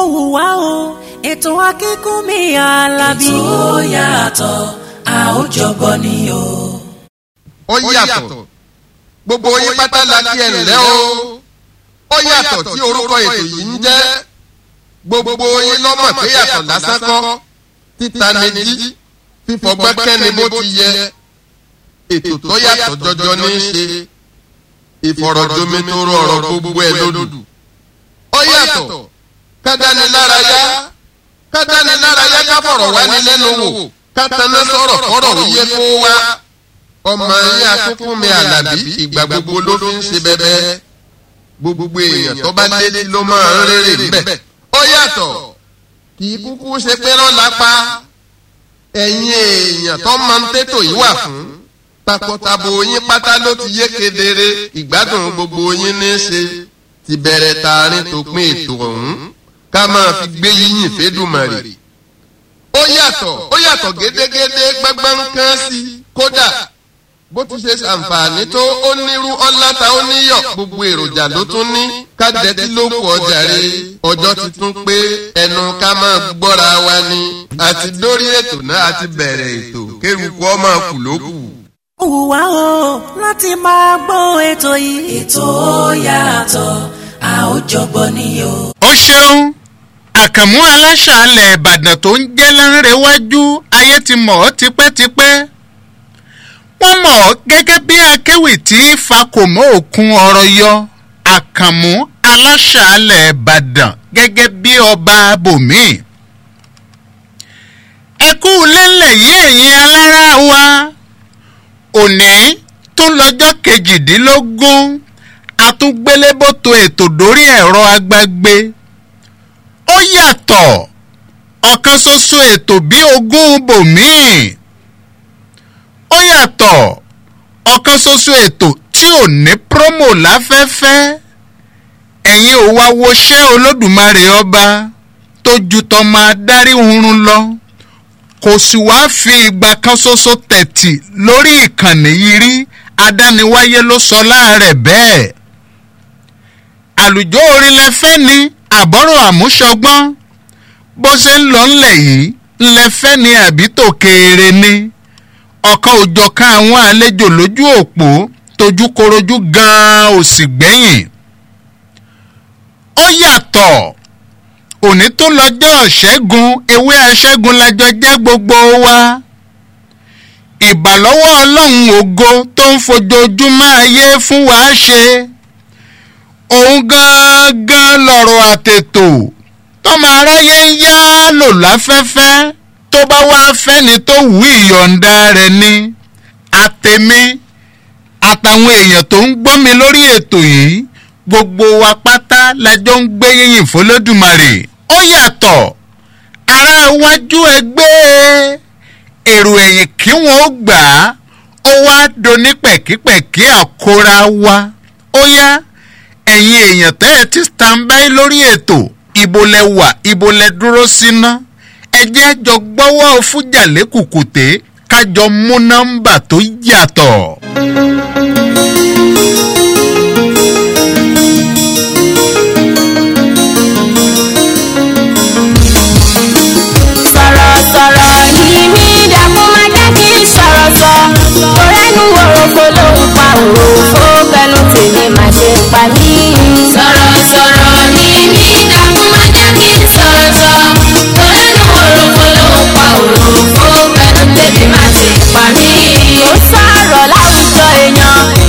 wá o ètò akínkùnmí alábí. ètò yàtọ̀ a ó jọgbọ́ ni o. ó yàtọ̀ gbogbo yín pátá la kí ẹ ǹlẹ́ o ó yàtọ̀ tí orúkọ ètò yìí ń jẹ́ gbogbo yín lọ́mọ̀ pé yàtọ̀ lásán kọ́ títa ni jí fífọgbọ́n kẹ́ni bó ti yẹ ètò tó yàtọ̀ jọjọ ní í ṣe ìfọ̀rọ̀jomitoro ọ̀rọ̀ gbogbo ẹ̀ lódù ó yàtọ̀ kádánilárayá kádánilárayá ká fọ̀rọ̀ wá ní lẹ́nu wò kátàná sọ̀rọ̀ kọ́rọ̀ wíyé kó wá ọmọ yín akínkúnmi àlàbí ìgbà gbogbo ló fi ń ṣe bẹ́bẹ́ gbogbo èèyàn tó bá létí ló máa ń rere níbẹ̀ ó yàtọ̀ kì í kúkú ṣe pé lọ́la pa ẹ̀yin èèyàn tó máa ń tètò yìí wà fún takọtabo yín pátá ló ti yé kedere ìgbádùn gbogbo yín ní í ṣe ti bẹ̀rẹ̀ tààrin tó pín ètò ọ̀hún ká máa fi gbé yíyìn fẹ́dùmarè ó yàtọ̀ ó yàtọ̀ gédégédé gbẹ́gbẹ́ ń kán sí kódà bó ti ṣe ṣàǹfààní tó ó nírú ọláta ó níyọ̀ gbogbo èròjà ló tún ní kádẹ́tí ló kù ọjà rè ọjọ́ ti tún pé ẹnu ká máa gbọ́ra wa ni àti dórí ètò náà àti bẹ̀rẹ̀ ètò kéruku ọmọ kù ló kù. ó wù wá o láti máa gbọ́ ètò yìí. ètò yàtọ̀ a ó jọgbọ́ ni o. ó ṣeun àkànmú aláṣàálẹ̀ ìbàdàn tó ń jẹ́ lánrẹ́wájú ayé ti mọ̀ ọ́ tipẹ́tipẹ́ wọ́n mọ̀ ọ́ gẹ́gẹ́ bí akéwì tí fakòmọ́ òkun ọ̀rọ̀ yọ àkànmú aláṣàálẹ̀ ìbàdàn gẹ́gẹ́ bí ọba bòmíì ẹ kú lélẹ̀ yí ẹ̀yin alára wa òní tó lọ́jọ́ kejìdínlógún atúngbélébótó ètò dórí ẹ̀rọ agbágbé ó yàtọ̀ ọ̀kan ṣoṣo ètò bí ogún bòmíì ó yàtọ̀ ọ̀kan ṣoṣo ètò tí ò ní promo láfẹ́fẹ́ ẹ̀yin ò wá woṣẹ́ olódùmarè ọba tó ju tọmọ adarí oorun lọ kò sì wá fi ìgbà kan ṣoṣo tẹ̀tì lórí ìkànnì yìí rí adániwáyé ló sọ láàrẹ̀ bẹ́ẹ̀ àlùjọ orin lẹfẹ́ ni àbọ̀rọ̀ àmúṣọgbọ́n bó ṣe ń lọ ńlẹ̀ yìí ńlẹfẹ́ ni àbí tòkèèrè ni ọ̀kan òjọ̀kan àwọn àlejò lójú òpó tójú korojú gan-an ò sì gbẹ̀yìn ó yàtọ̀ òní tó lọ́jọ́ ṣẹ́gun ewé aṣẹ́gun lájọ jẹ́ gbogbo wa ìbàlọ́wọ́ ọlọ́run ògo tó ń fojoojúmọ́ ayé fún wa ṣe òun gangan lọ̀rọ̀ àtètò tọ́mọ aráyé ń yá lò láfẹ́fẹ́ tó bá wá fẹ́ni tó wù ìyọ̀ǹda rẹ̀ ni àtẹ̀mí àtàwọn èèyàn tó ń gbọ́ mi lórí ètò yìí gbogbo wa pátá lájọ ń gbé yìnyín fọlọ́dúnmarè ó yàtọ̀ ará iwájú ẹgbẹ́ èrò ẹ̀yìn kí wọ́n gbà á ó wá doni pẹ̀kípẹ̀kí àkóra wa ó yá ẹ̀yin èèyàn tẹ́ ẹ ti standby lórí ètò ibo lẹ wà ibo lẹ dúró síná ẹ jẹ́ jọ gbọ́wọ́ fújà lẹ́kùkùté kájọ mú nọ́mbà tó yàtọ̀. sọ̀rọ̀sọ̀rọ̀ ni mí dàpọ̀ má jẹ́ kí n sọ̀rọ̀ sọ. Torẹ́nu òròfo ló ń pa òròfo kẹnu tèmi má ṣe pa mí. sọ̀rọ̀sọ̀rọ̀ ni mí dàkún má jẹ́ kí n sọ̀rọ̀ sọ. torẹ́nu òròfo ló ń pa òròfo pẹ̀lú tèmi má ṣe pa mí. Ó sọ̀rọ̀ láwùjọ èèyàn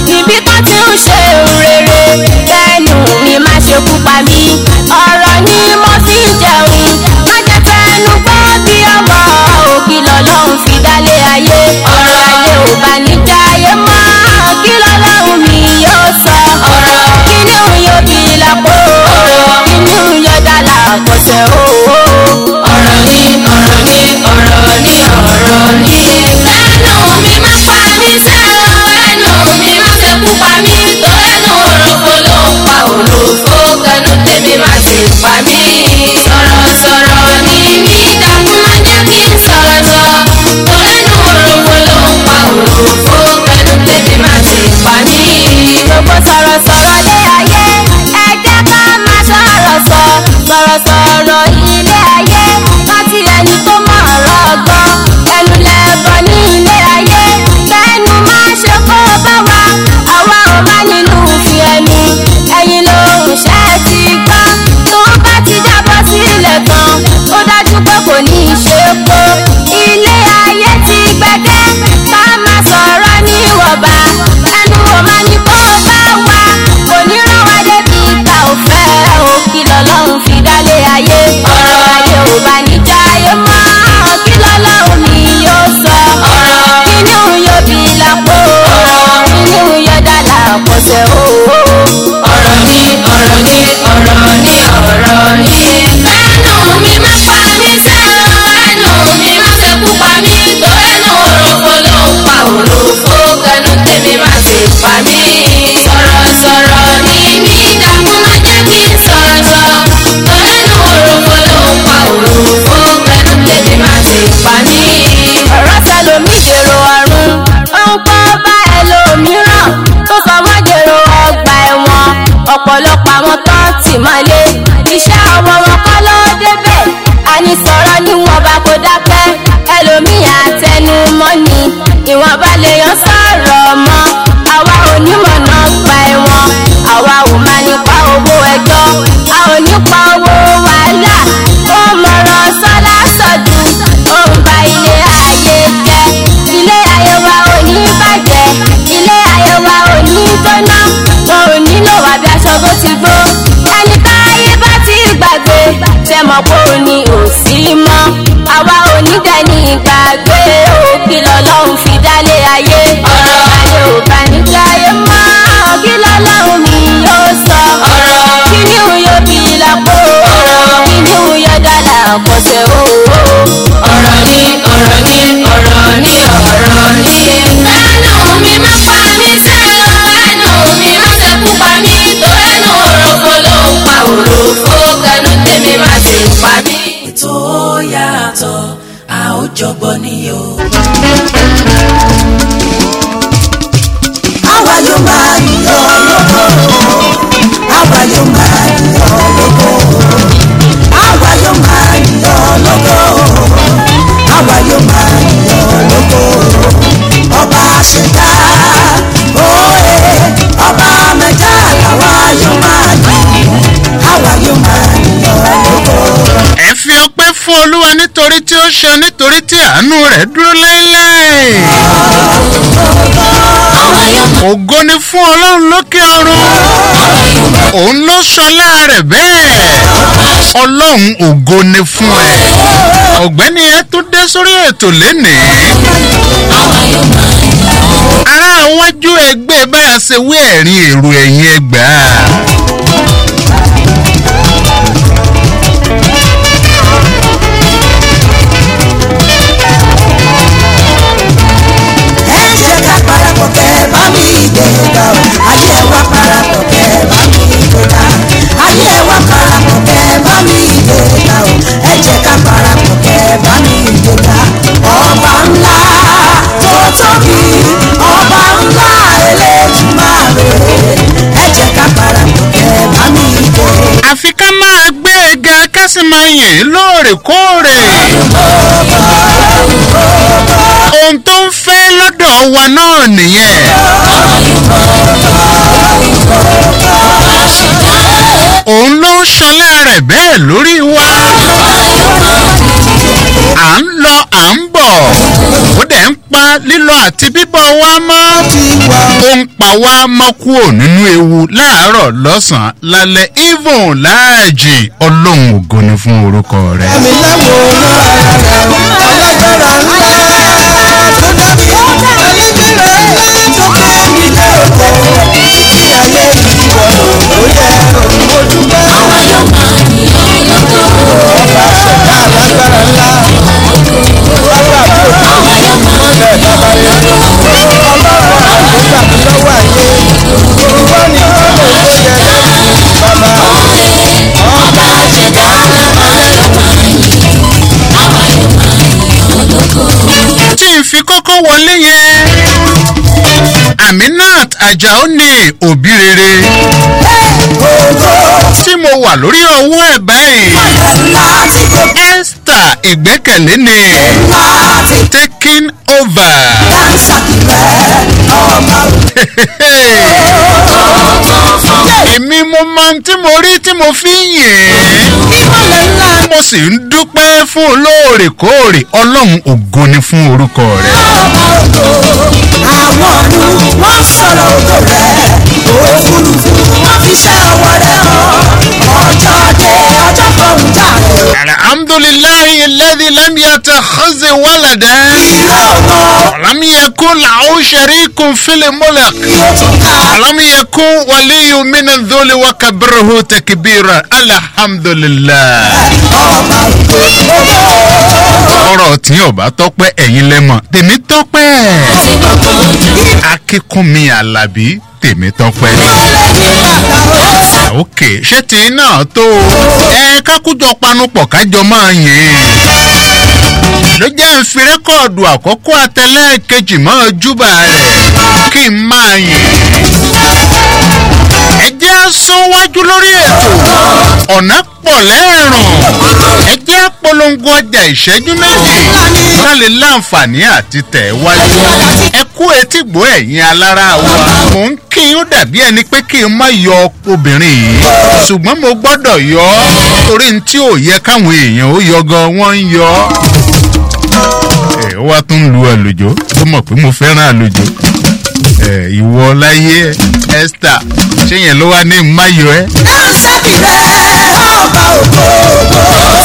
jẹ́ mọ́ pé ó ní òsì mọ́ àwa onídẹ̀ẹ́ni ìgbàgbé òkì lọ́lọ́run fi dálé ayé ọ̀rọ̀ ayé ò bá nígbà ayé mọ́ kí lọ́lọ́run mi yóò sọ ọ̀rọ̀ kí ni òun yóò bí lápò ọ̀rọ̀ kí ni òun yóò dálà kọsẹ̀ owó. ọ̀rọ̀ ni ọ̀rọ̀ ni ọ̀rọ̀ ni ọ̀rọ̀ ni. ẹnu mi má pa mí sẹ́ ẹnu mi má sẹ́kù pa mí tó ẹnu òròfo ló ń pa òròfo kẹnu tèmi má sì pa mí. ètò yàtọ̀ a ó jọgbọ́ ni o. àwa yóò máa yọ lóko àwa yóò máa yọ lóko àwa yóò máa yọ lóko àwa yóò máa yọ lóko ọba ṣẹ̀dá òye ọba mẹ́ta làwa yóò máa yọ àwa yóò máa yọ lóko. ẹ fi ọpẹ́ fún olúwa nítorí tí ó ṣe nítorí tí àánú rẹ̀ dúró láéláé. ògo ni fún ọlọ́run lókè ọ̀run òun ló sọlá rẹ̀ bẹ́ẹ̀ ọlọ́run ògo ni fún ẹ ọ̀gbẹ́ni ẹ tún dé sórí ètò lénìí ará iwájú ẹgbẹ́ bá a ṣe wí ẹ̀rín èrò ẹ̀yìn ẹgbàá. ẹ jẹ́ ká parapọ̀ kẹ́ bá mi gbẹ̀gà o ayé wa parapọ̀ kẹ́ bá mi gbẹ̀gà ayé wa parapọ̀ kẹ́ bá mi gbẹ̀gà o ẹ jẹ́ ká parapọ̀ kẹ́ bá mi gbẹ̀gà ọba ńlá tó tóbi ọba ńlá eléjìmáre ẹ jẹ́ ká parapọ̀ kẹ́ bá mi gbẹ̀gà. àfi ká máa gbé e ga ká sì máa yìn ín lóòrèkóòrè. ohun tó ń fẹ́ lọ́dọ̀ wa náà nìyẹn. òun ló ń ṣọlá rẹ̀ bẹ́ẹ̀ lórí wa. à ń lọ à ń bọ̀ ó dẹ̀ ń pa lílọ àti bíbọ̀ wa mọ́. ó ń pa wá mọ́ kúrò nínú ewu láàárọ̀ lọ́sàn-án lálẹ́ even láàjì ọlọ́run ògo ni fún orúkọ rẹ̀. mi láwòrán ara rẹ̀ alágbára ńlá tó dábì alágbára ńlá tó kẹ́mi lẹ́kọ̀ọ́ ní ayé ìwọ̀nù ó yẹ mo dúpẹ́. ọba ṣẹ̀dá alágbára ńlá bàbá mi ò tó bẹ́ẹ̀ bàbá yẹn ọlọ́run àgbégbà mi lọ́wọ́ ayé ìwọ ni ọlọ́run tó yẹ bàbá ọba ṣẹ̀dá tí n fi kọ́kọ́ wọlé yẹn aminat ajao ní òbí rere tí mo wà lórí ọwọ́ ẹ̀ báyìí esther ìgbẹ́kẹ̀lé ni taking over. èmi mo máa ń tí mo rí tí mo fi ń yìn ín mo sì ń dúpẹ́ fún olóòrèkóòrè ọlọ́run ògo ni fún orúkọ rẹ̀. àwọn ọ̀run wọ́n sọ̀rọ̀ ògo rẹ̀ òfurufú wọ́n fi ṣẹ́ ọwọ́ rẹ̀ hàn ọjọ́ dé ọjọ́ fọ̀hún jáde alhamdulilayi lẹ́dí lẹ́mìíyàtọ̀ xọ́sẹ̀ wàlàdẹ́. ولم يكن له شريك في الملك ولم يكن ولي من الذل وكبره تكبيرا الحمد لله ọ̀rọ̀ tí ò bá tọ́pẹ́ ẹ̀yin lẹ́mọ̀ tèmi tọ́pẹ́ akínkúnmi alábí tèmi tọ́pẹ́ ok ṣé tí náà tó o ẹ kákújọ panupọ̀ kájọ máa yìn ló jẹ́ ń fi rẹ́kọ̀dù àkọ́kọ́ àtẹlẹ́ẹ̀kejì mọ́ júbà rẹ̀ kí n máa yìn ẹ jẹ́ sún wájú lórí ètò ọ̀nà pọ̀ lẹ́ẹ̀rùn ẹ jẹ́ polongo ọjà ìṣẹ́jú méjì ká lè láǹfààní àti tẹ̀ wájú ẹ kú etí gbọ́ ẹ̀yin alára wa mò ń kí n ó dàbí ẹni pé kí n má yọ obìnrin yìí ṣùgbọ́n mo gbọ́dọ̀ yọ ọ́ torí n tí ò yẹ káwọn èèyàn ó yọ gan wọ́n ń yọ ọ́ ẹ ó wá tún lu àlùjọ ó mọ̀ pé mo fẹ́ràn àlùjọ ẹ ìwọ láyé esther ṣé yẹn ló wá ní mayọ ẹ. Dáńsákì rẹ̀ ọba ògo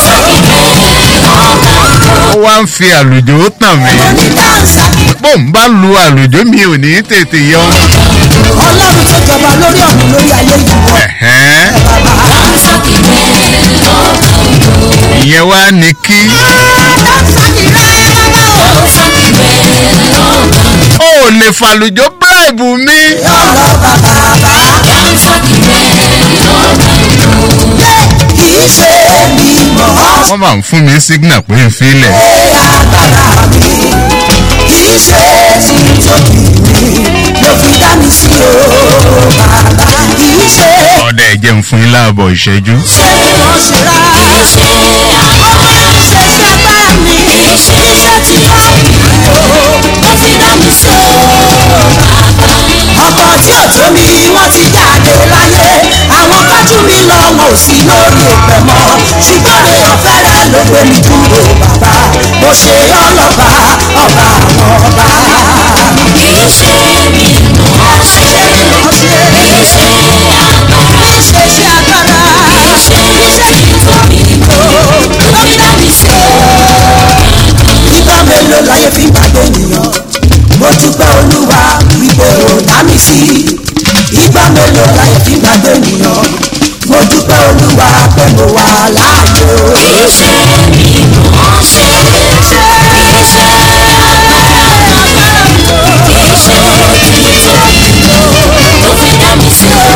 ń fi àlùjò tàn mí mo ní dáńsà bó ń bá lu àlùjò mi ò ní tètè yọ. ọlọ́run tó jọba lórí ọ̀run lórí ayé yìí wọ Ẹ̀hẹ́n, Dansaki bẹ́ẹ̀ lọ́kàn ìyẹn wá ní kí dáńsà kì í rẹ́ bàbá o. Dansaki bẹ́ẹ̀ lọ́kàn ó lè fàlùjò bíráìbù mi. ọlọ́ bàbá bá Dansaki bẹ́ẹ̀ lọ́kàn kì í ṣe èmi mọ̀ ọ́ wọ́n máa ń fún mi sígínà pé n filẹ̀. ṣe agbára mi kì í ṣe ti tóbi mi ló fi dá mi sí o bàbá kì í ṣe ọ̀dà ẹ̀jẹ̀ ń fún yín láàbọ̀ ìṣẹ́jú. ṣe ìmọ̀ ṣe rà ṣe ọmọ kì í ṣe ṣe agbára mi kì í ṣe ti tóbi mi o ló fi dá mi sí o ọkọ̀ tí ò tó mi wọ́n ti jáde láyé àwọn kájú mi lọ wọn ò sí lórí òpè mọ́ ṣùgbọ́n rẹ̀ ọ̀fẹ́rẹ́ ló gbé mi dúró bàbá mo ṣe ọlọ́ba ọba àwọn ọba. kì í ṣe mi mọ̀ ṣe kì í ṣe agbára ṣe ṣe agbára ṣe ti tóbi tó ló fi dá mi sí o. ìgbà mélòó láyé fi gbàgbé ènìyàn mo dúpẹ́ olúwa wípé ò dá mi sí ìgbà mélòó láyé fi gbàgbé ènìyàn mo dúpẹ́ olúwa pé mo wà láàyè o. kì í ṣe mi mọ̀ ṣe kì í ṣe agbára kì í ṣe ti tóbi tó ló fi dá mi sí o.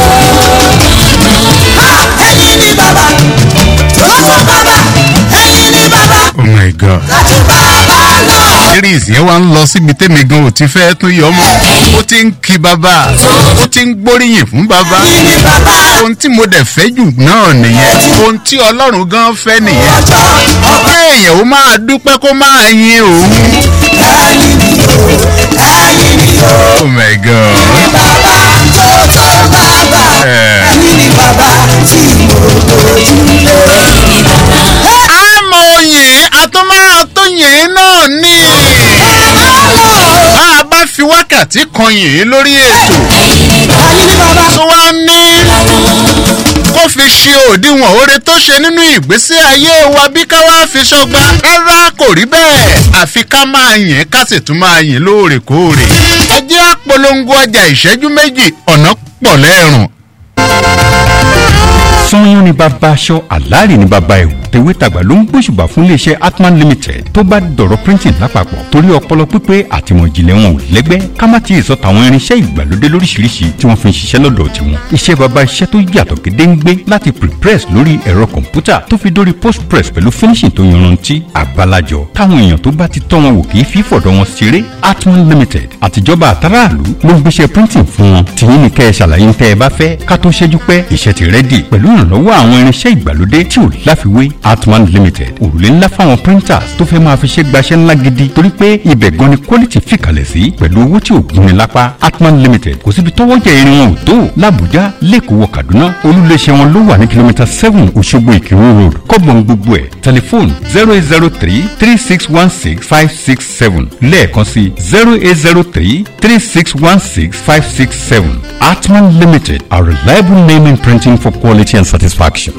ẹ̀yin ni bàbá tó tó bàbá ẹ̀yin ni bàbá oh my god. láti bàbá lọ. series yẹn wá ń lọ síbi tẹ́mi gan ò ti fẹ́ tún yọ mọ́ ó ti ń kí bàbá ó ti ń gbóríyìn fún bàbá ẹ̀yin ni bàbá ohun tí mo dẹ̀ fẹ́ jù náà nìyẹn ohun tí ọlọ́run gan fẹ́ nìyẹn ọjọ́ ọba kéèyàn ó máa dúpẹ́ kó máa yin òun ẹ̀yin ni o ẹ̀yin ni o oh my god bàbá tó tó bàbá Eh. ẹ̀yin ni bàbá tí mo gbójúlé. àmọ́ oyin àtúmọ̀ tó yìn náà ní bá a bá fi wákàtí kan yìn lórí ètò ẹ̀yin ni bàbá tó wá ní kó fi ṣe òdiwọ̀n oore tó ṣe nínú ìgbésí ayé wa bí ká wá fi ṣọgbà rárá kò rí bẹ́ẹ̀ àfi ká máa yìn ká sì tún máa yìn lóòrèkóòrè ẹ jẹ́ àpolongo ọjà ìṣẹ́jú méjì ọ̀nà pọ̀ lẹ́rùn sanyọ́n ni bàbá aṣọ àlàárì ni bàbá ẹ̀wù tèwétàgbà ló ń gbóṣùbà fún iléeṣẹ́ atman limited tó bá dọ̀rọ̀ printing lápapọ̀ torí ọpọlọ pípé àtìmọ̀jìnlẹ̀ wọn ò lẹ́gbẹ́ ká má ti sọ tàwọn irinṣẹ́ ìgbàlódé lóríṣiríṣi tí wọ́n fi ń ṣiṣẹ́ lọ́dọ̀ tiwọn iṣẹ́ bàbá iṣẹ́ tó yàtọ̀ gédéǹgbé láti prepress lórí ẹ̀rọ kọ̀ǹpútà tó fi dórí postpress pẹ̀lú finishing tó yanrantí àgbàlajọ táwọn èèyàn tó bá ti tọ́ wọn wò kì í fi fọ̀dọ̀ wọn ṣeré atman limited àtijọba àtàràlú ló ń gbéṣẹ́ printing fún wọn tìyín ni kẹ́ ẹ ṣàlàyé ń tẹ́ ẹ bá fẹ́ ká tó ṣẹ́jú pẹ́ iṣẹ́ ti rẹ́dì pẹ̀lú ìrànlọ́wọ́ àwọn irinṣẹ́ ìgbàlódé tí ò láfiwé atman limited òrùlé ńlá fáwọn printers tó fẹ́ máa fi ṣe gbaṣẹ́ ńlá gidi torí pé ibẹ̀ gan ni quality fìkàlẹ̀ sí pẹ̀lú owó tí ò gúnni lápá atman limited kò síbi tọ́wọ́ jẹ irin wọn ò tó làbújá lẹ́kọ̀ọ́ wọ kaduna olúléeṣẹ́ wọn ló wà ní kìlómítà seven òṣogbo ìkírun road kọ́bọ̀n gbogbo ẹ̀ tẹlifóònù zero eight zero three three six one six five six seven lẹ́ẹ̀kan sí zero eight zero three three six one six five six seven atman limited a reliable name in printing for quality and satisfaction.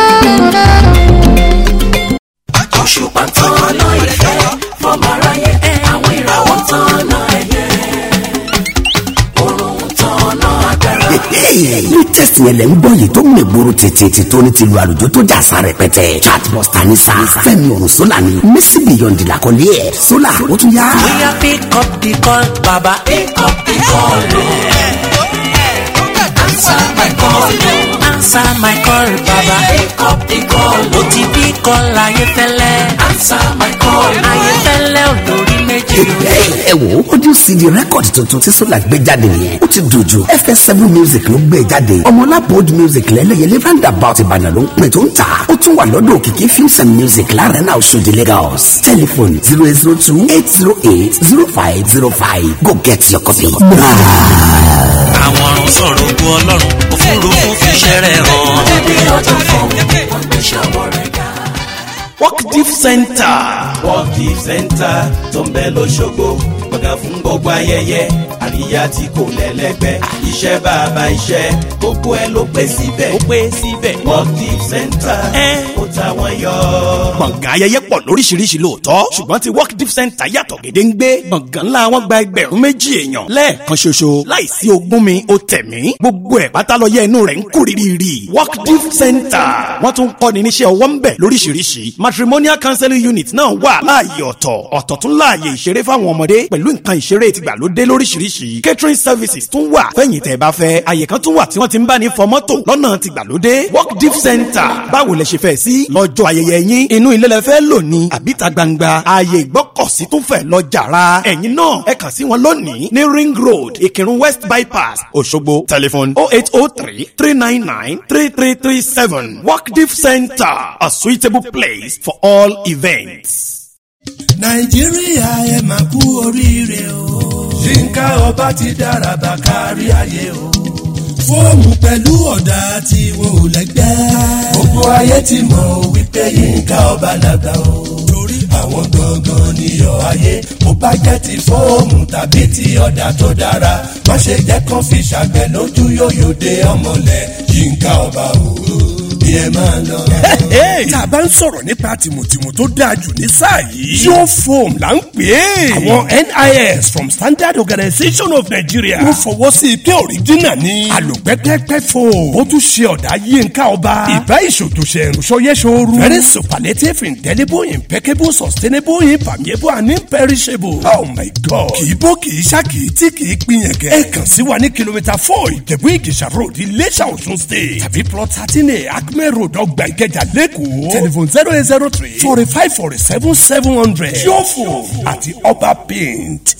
òṣùpá tán ọ̀nà ìfẹ́ fọmọ aráyé àwọn ìràwọ̀ tán ọ̀nà ẹ̀yẹ òrùn tán ọ̀nà agbára. ní tẹ̀sí ẹlẹ́ ń gbọ́ yìí tó ń lè gbòòrò tètè tí tó ní ti lu àlùjọ tó jà sa rẹpẹtẹ chatbuster ní sa fẹ́mi ọ̀run sólà ni messi beyond làkọlé ẹ̀ sólà ó tún yá. bóyá pick up the call baba pick up the call o. answer my call o. answer my call baba pick up the call o. ti bí call ayéfẹ́lẹ́ answer my call ayéfẹ́lẹ́ olórí méjì o. ẹ wo audio cd record tuntun tí sólà gbé jáde nìyẹn ó ti dojú fs7 music ló gbé jáde ọmọlápòd music lẹ́lẹ́yẹlé roundabout ìbàdàn ló ń pè tó ń tà ó tún wà lọ́dọ̀ òkìkí films and music láàrin náà Oṣòdì Lagos telephone zero eight zero two eight zero eight zero five zero five go get your copy. àwọn ọ̀run sọ̀rọ̀ ogun ọlọ́run òfurufú fi ṣẹ́rẹ̀ hàn. ẹbí ọjọ́ fún wọn gbé ṣọwọ́ rẹ̀ ga. work deep center work deep center tó ń bẹ lọ́ṣogbo gbọ̀ngàn fún gbogbo ayẹyẹ àríyá tí kò lẹ́lẹ́gbẹ́ iṣẹ́ bàbá iṣẹ́ gbogbo ẹ ló pé síbẹ̀ ó pé síbẹ̀ work deep center ó ta wọ́n yọ gbọ̀ngàn ayẹyẹ pọ̀ lóríṣiríṣi lóòótọ́ ṣùgbọ́n ti work deep center yàtọ̀ gédéǹgbé gbọ̀ngàn ńlá wọn gba ẹgbẹ̀rún méjì èèyàn lẹ́ẹ̀kan ṣoṣo láìsí ogún mi ó tẹ̀mí gbogbo ẹ̀ pátá lọ yẹ inú rẹ̀ ń kú rírì work deep center wọ́n tún kọ́ni níṣẹ́ ọwọ́ ń bẹ̀ lóríṣiríṣi matrimonial counseling unit náà wà láàyè ọ̀tọ̀ ọ̀tọ̀ tún láàyè ìṣeré fáwọn ọmọdé pẹ̀lú nǹkan ìṣeré tìgbàlódé lóríṣiríṣi catering services tún wà fẹ́yìn tẹ́ ẹ bá fẹ́ àyè kan tún wà tí wọ́n ti ń bá ní fọ mọ́tò lọ́nà tìgbàlódé work deep center báwo lẹ ṣe fẹ́ sí lọ́jọ́ ayẹyẹ yín inú ilé lẹ fẹ́ lò ní àbíta gbangba ààyè ìgbọ́kọ̀sí tún fẹ́ lọ jàrá ẹ̀yin náà ẹ kàn sí wọn lónìí ní ring road ìkírun west bypass òṣogbo telephone oh eight oh three three nine nine three three three seven work deep center a suitable place for all events. nàìjíríà ẹ máa kú oríire o. yínká ọba ti dára bá kárí ayé o. fóòmù pẹ̀lú ọ̀dà tí wọn ò lẹ́gbẹ́. gbogbo ayé ti mọ̀ wípé yínká ọba làgbà o. torí àwọn gangan níyọ̀ ayé bó bá jẹ́ ti fóòmù tàbí ti ọ̀dà tó dára má ṣe jẹ́ kán fi ṣàgbẹ̀ lójú yóyò dé ọmọlẹ̀ yínká ọba o bí ẹ máa lọ. tá a bá ń sọ̀rọ̀ nípa tìmùtìmù tó dáa jù ní sáà yìí. yóò foam là ń pè é. àwọn NIS from Standard Organization of Nigeria. wọ́n fọwọ́ sí i pé òrìjínà ni. àlòpẹ́pẹ́pẹ́ foam. ó tún ṣe ọ̀dà yínká ọba. ìbá ìṣòtòṣe ìrùsọyẹ́sọ̀rù. very superlative indelible impeccable sustainable impermeable and imperishable. oh my god. kì í bó kì í ṣá kì í tí kì í pinyẹ̀kẹ́. ẹ kàn sí wa ní kìlómítà four ìjẹ̀bú ìjẹ̀ṣà road iléṣà ọ̀ṣun state. tàbí plot thirteen a acme road ọgbà ìkẹjà lẹ́kọ̀ọ́. telephone zero eight zero three forty five forty seven seven hundred. yóò àti ọba paint.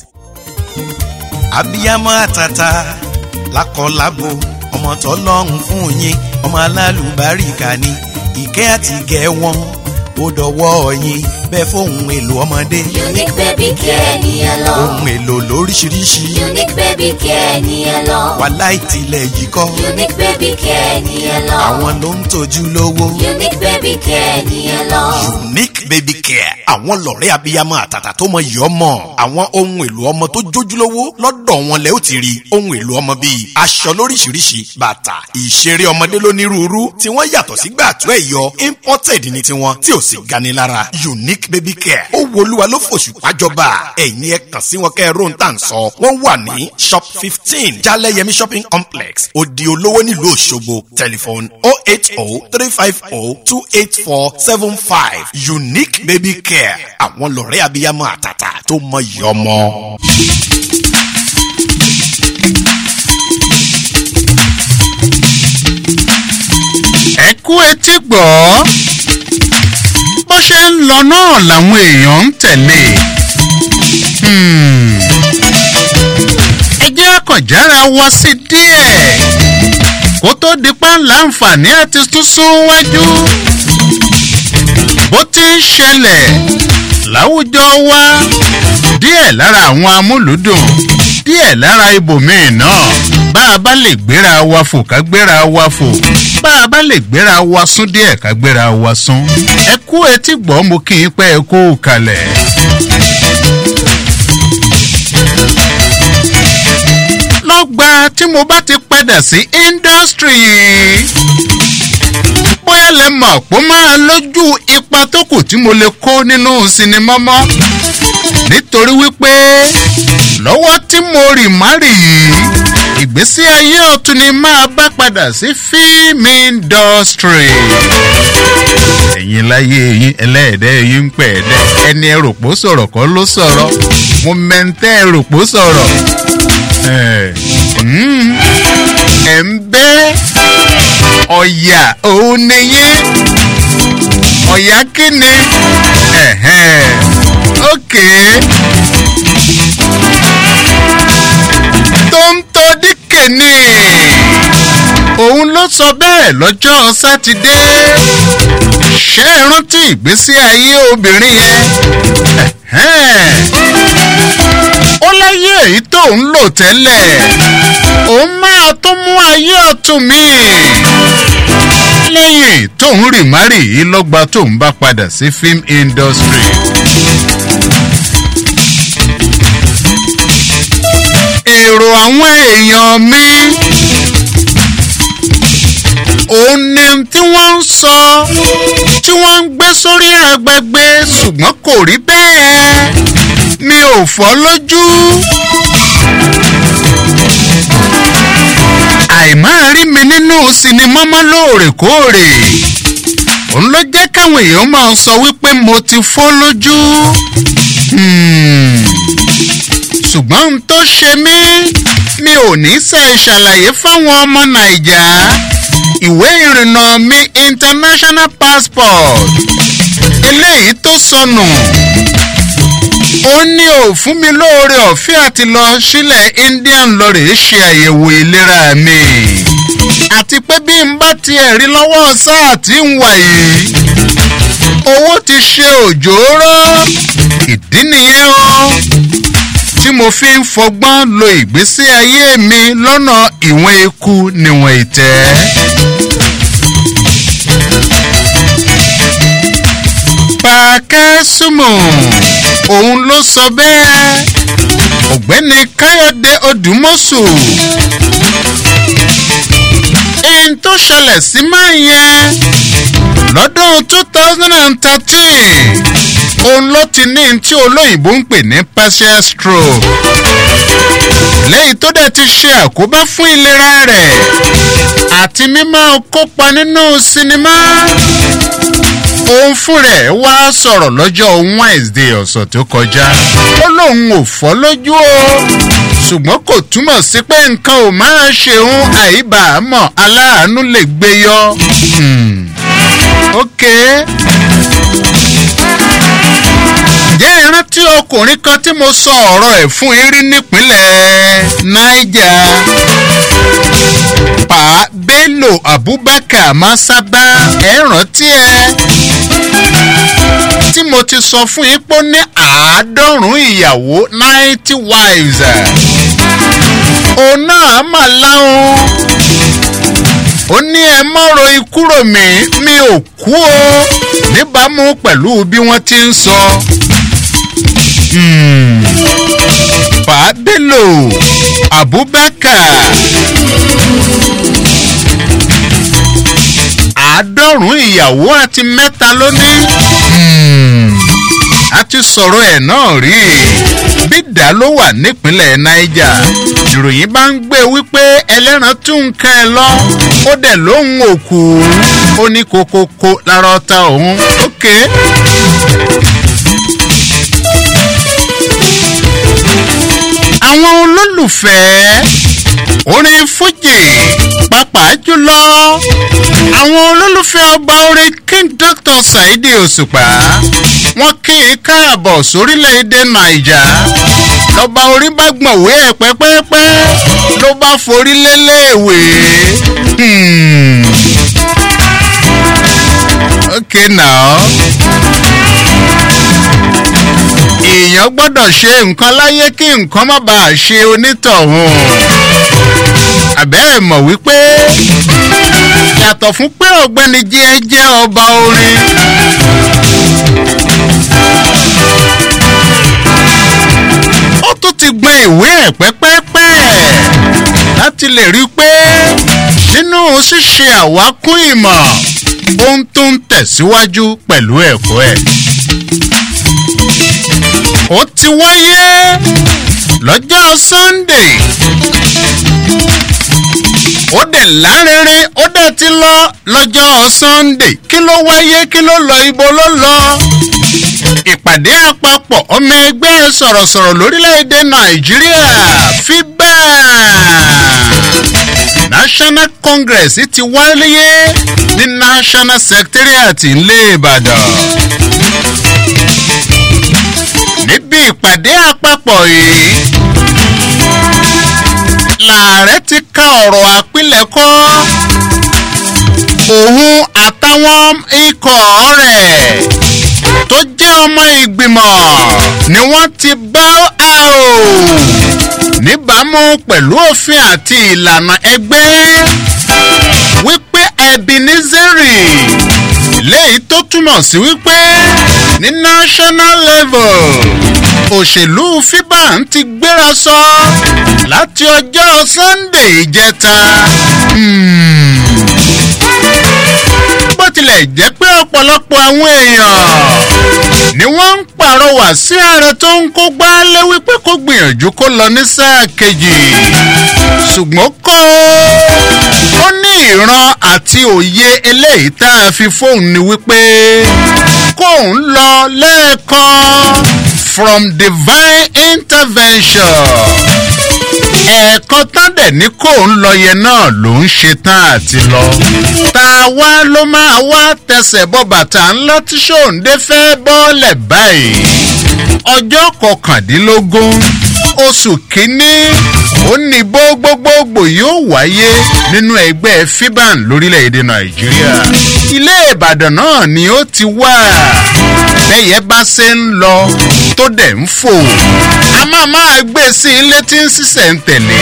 abiyamọ àtàtà lákọlábo ọmọ tọlọ́run fún yín ọmọ alálùbáríkà ni ìkẹ́ àti ìgẹ̀ wọn ó dọwọ́ yín bẹ́ẹ̀ fóun èlò ọmọdé. unique baby care ni ẹ lọ. ohun èlò lóríṣiríṣi. unique baby care ni ẹ lọ. wàhálà ìtìlẹ̀ yìí kọ́. unique baby care ni ẹ lọ. àwọn ló ń tọ́jú lówó. unique baby care ni ẹ lọ. unique baby care àwọn lọ̀rẹ́ abiyamọ àtàtà tó mọ iyì ọmọ àwọn ohun èlò ọmọ tó jójúlówó lọ́dọ̀ wọn lẹ ó ti rí ohun èlò ọmọ bíi aṣọ lóríṣiríṣi bàtà ìṣeré ọmọdé lónírúurú tí wọ́n yàtọ̀ sí gbàtú ẹ̀yọ imported ní tiwọn tí ò sì gani lára unique baby care ó wo olúwa ló fòṣù pàjọba ẹ̀yin ẹ kàn sí wọn kẹ́ ẹ róhun tá à ń sọ wọ́n wà ní shop fifteen jaleyemi shopping complex odi olówó nílùú òṣogbo telephone oh eight oh three five oh two eight four seven five unique baby care àwọn lọ̀rẹ́ abiyamọ àtàtà tó mọ iyì ọmọ. ẹ kú etí gbọ́ bó ṣe ń lọ náà làwọn èèyàn ń tẹ̀lé Hmm. ẹ jẹ́ àkànjára wọ sí díẹ̀ kó tó di pàǹlà àǹfààní àti tún sún wájú bó ti ń ṣẹlẹ̀ láwùjọ wa díẹ̀ lára àwọn amúlùúdùn díẹ̀ lára ibòmíì náà bá a bá lè gbéra wa fò ká gbéra wa fò bá a bá lè gbéra wa sún díẹ̀ ká gbéra wa sún ẹ kú etí gbọ́ mo kí n pẹ́ ẹ kú kalẹ̀. lọ́gbà tí mo bá ti padà sí indọ́strì bóyá lè mọ̀ pé ó máa lójú ipa tó kù tí mo lè kó nínú sinimá mọ́ nítorí wípé lọ́wọ́ tí mo rì má rì yìí ìgbésí ayé ọ̀tún ni máa bá padà sí fíìmù indọ́strì ẹ̀yin láyé yín ẹlẹ́ẹ̀dẹ́ yín ń pẹ̀ ẹ̀dẹ́ ẹni ẹrùpó sọ̀rọ̀ kọ́ ló sọ̀rọ̀ mo mẹ́ntẹ́ ẹrùpó sọ̀rọ̀ ẹ̀ ń bẹ́ ọ̀yà òun nìyẹn ọ̀yà kíni ókè tó ń tọ́ díkè ni òun ló sọ bẹ́ẹ̀ lọ́jọ́ sátidé ṣé ẹ rántí ìgbésí ayé obìnrin yẹn ó láyé èyí tó ń lò tẹ́lẹ̀ òun máa tó mú ayé ọ̀tún mi lẹ́yìn tóun rì márì yìí lọ́gba tóun bá padà sí film industry. èrò àwọn èèyàn mi òun ni tí wọ́n ń sọ tí wọ́n ń gbé sórí agbègbè ṣùgbọ́n kò rí bẹ́ẹ̀ mi ò fọ́ lójú. àìmáa rí mi nínú sinimá mọ́ lóòrèkóòrè òun ló jẹ́ káwọn èèyàn máa sọ wípé mo ti fọ́ lójú. ṣùgbọ́n ohun tó ṣe mí mi ò ní ṣe ṣàlàyé fáwọn ọmọ nàìjà ìwé ìrìnnà mi international passport eléyìí tó sọnù ó ní ò fún mi lóore ọ̀fẹ́ àti lọ sílẹ̀ indian lọ́rẹ̀ ṣe àyẹ̀wò ìlera mi àti pé bí n bá tiẹ̀ rí lọ́wọ́ sáà tí ń wà yìí owó ti ṣe òjòrò ìdí nìyẹn o tí mo fi ń fọgbọ́n lo ìgbésí ayé mi lọ́nà ìwọ̀n eku níwọ̀n ìtẹ́. pàkẹ́ súnmọ́ òun ló sọ bẹ́ẹ̀ ọ̀gbẹ́ni káyọ̀dé odùmọ̀sù ẹni tó ṣẹlẹ̀ sí máa yẹn lọ́dún two thousand and thirteen òun ló ti ní tí olóyìnbó ń pè ní partial stroke lẹ́yìn tó dẹ̀ ti ṣe àkóbá fún ìlera rẹ̀ àti mímọ́ kópa nínú sinimá òun fún rẹ̀ wá sọ̀rọ̀ lọ́jọ́ wednesday ọ̀sẹ̀ tó kọjá ó lóun ò fọ́ lójú o ṣùgbọ́n kò túmọ̀ sí pé nǹkan ò máa ṣeun àìbàámọ̀ aláàánú lè gbé yọ. ok ǹjẹ́ ìrántí ọkùnrin kan tí mo sọ ọ̀rọ̀ ẹ̀ fún yín rí nípínlẹ̀ niger pa bello abubakar masaba ẹ rántí ẹ tí mo ti sọ fún yín pé ó ní àádọ́rùn-ún ìyàwó ninety wives òun náà mà láwọn ó ní ẹ mọ́rọ̀ ikúrò mi mi ò kú o níbàámu pẹ̀lú bí wọ́n ti ń sọ. fàbílò abubakar àádọ́rùn-ún ìyàwó àti mẹ́ta ló ní. a ti sọ̀rọ̀ ẹ̀ náà rí bídà ló wà nípínlẹ̀ niger ìròyìn bá ń gbé wípé ẹlẹ́ran tún ń kẹ́ ẹ lọ ó dẹ̀ lóhun òkú ó ní kokoko lára ọta òun ókè. àwọn olólùfẹ́ orin fújì pàápàá jùlọ àwọn olólùfẹ́ ọba orin king dr saidi òṣùpá wọn kì í káàbọ̀ sórílẹ̀‐èdè naija lọ́ba orin bá gbọ̀nwé ẹ̀ pẹ́pẹ́pẹ́ ló bá forí lélẹ́ẹ̀wé. ok now èèyàn gbọ́dọ̀ ṣe nǹkan láyé kí nǹkan má bàa ṣe onítọ̀hún àbẹ́ ẹ̀ mọ̀ wípé yàtọ̀ fún pé ọ̀gbẹ́ni jí ẹ jẹ́ ọba orin. ó tún ti gbọ́n ìwé ẹ̀ pẹ́pẹ́pẹ́ láti lè rí i pé nínú ṣíṣe àwákún ìmọ̀ ohun tó ń tẹ̀síwájú pẹ̀lú ẹ̀kọ́ ẹ̀. ó ti wáyé lọ́jọ́ sunday ó dẹ̀ lárinrin ó dẹ̀ ti lọ lọ́jọ́ sunday kí ló wáyé kí ló lọ ibo ló lọ. ìpàdé àpapọ̀ ọmọ ẹgbẹ́ sọ̀rọ̀sọ̀rọ̀ lórílẹ̀‐èdè nàìjíríà fíbà national congress ti wáyé ní national secretariat ńlẹ̀ ìbàdàn níbi ìpàdé àpapọ̀ yìí làárẹ̀ ti ka ọ̀rọ̀ àpilẹ̀kọ òun àtàwọn ikọ̀ rẹ̀ tó jẹ́ ọmọ ìgbìmọ̀ ni wọ́n ti bá a o níbàámu pẹ̀lú òfin àti ìlànà ẹgbẹ́ wípé ebenezeri léyìí tó túmọ̀ sí wípé ní national level òṣèlú fiban ti gbéra sọ láti ọjọ́ sunday ìjẹta bó tilẹ̀ jẹ́ pé ọ̀pọ̀lọpọ̀ àwọn èèyàn ni wọ́n ń pàrọwà sí ààrẹ tó ń kó gbálé wípé kó gbìyànjú kó lọ ní sáà kejì ṣùgbọ́n kó ó ní ìran àti òye eléyìí tá a fi fóun ni wípé kóun lọ lẹ́ẹ̀kan from divine intervention ẹ̀ẹ̀kan tán dẹ̀ ní kóun lọ yẹn náà ló ń ṣe tán àti lọ. tá a wá ló máa wá tẹsẹ̀ bọ́ bàtà ńlá tí sóńdé fẹ́ bọ́ọ̀lẹ̀ báyìí. ọjọ́ kọkàndínlógún oṣù kínní ó ní bó gbogbogbò yóò wáyé nínú ẹgbẹ́ fiban lórílẹ̀‐èdè nàìjíríà. ilé ìbàdàn náà ni ó ti wà bẹ́yẹ bá ṣe ń lọ tó dẹ̀ ń fò a máa máa gbé sí ilé tí ń ṣiṣẹ́ ń tẹ̀lé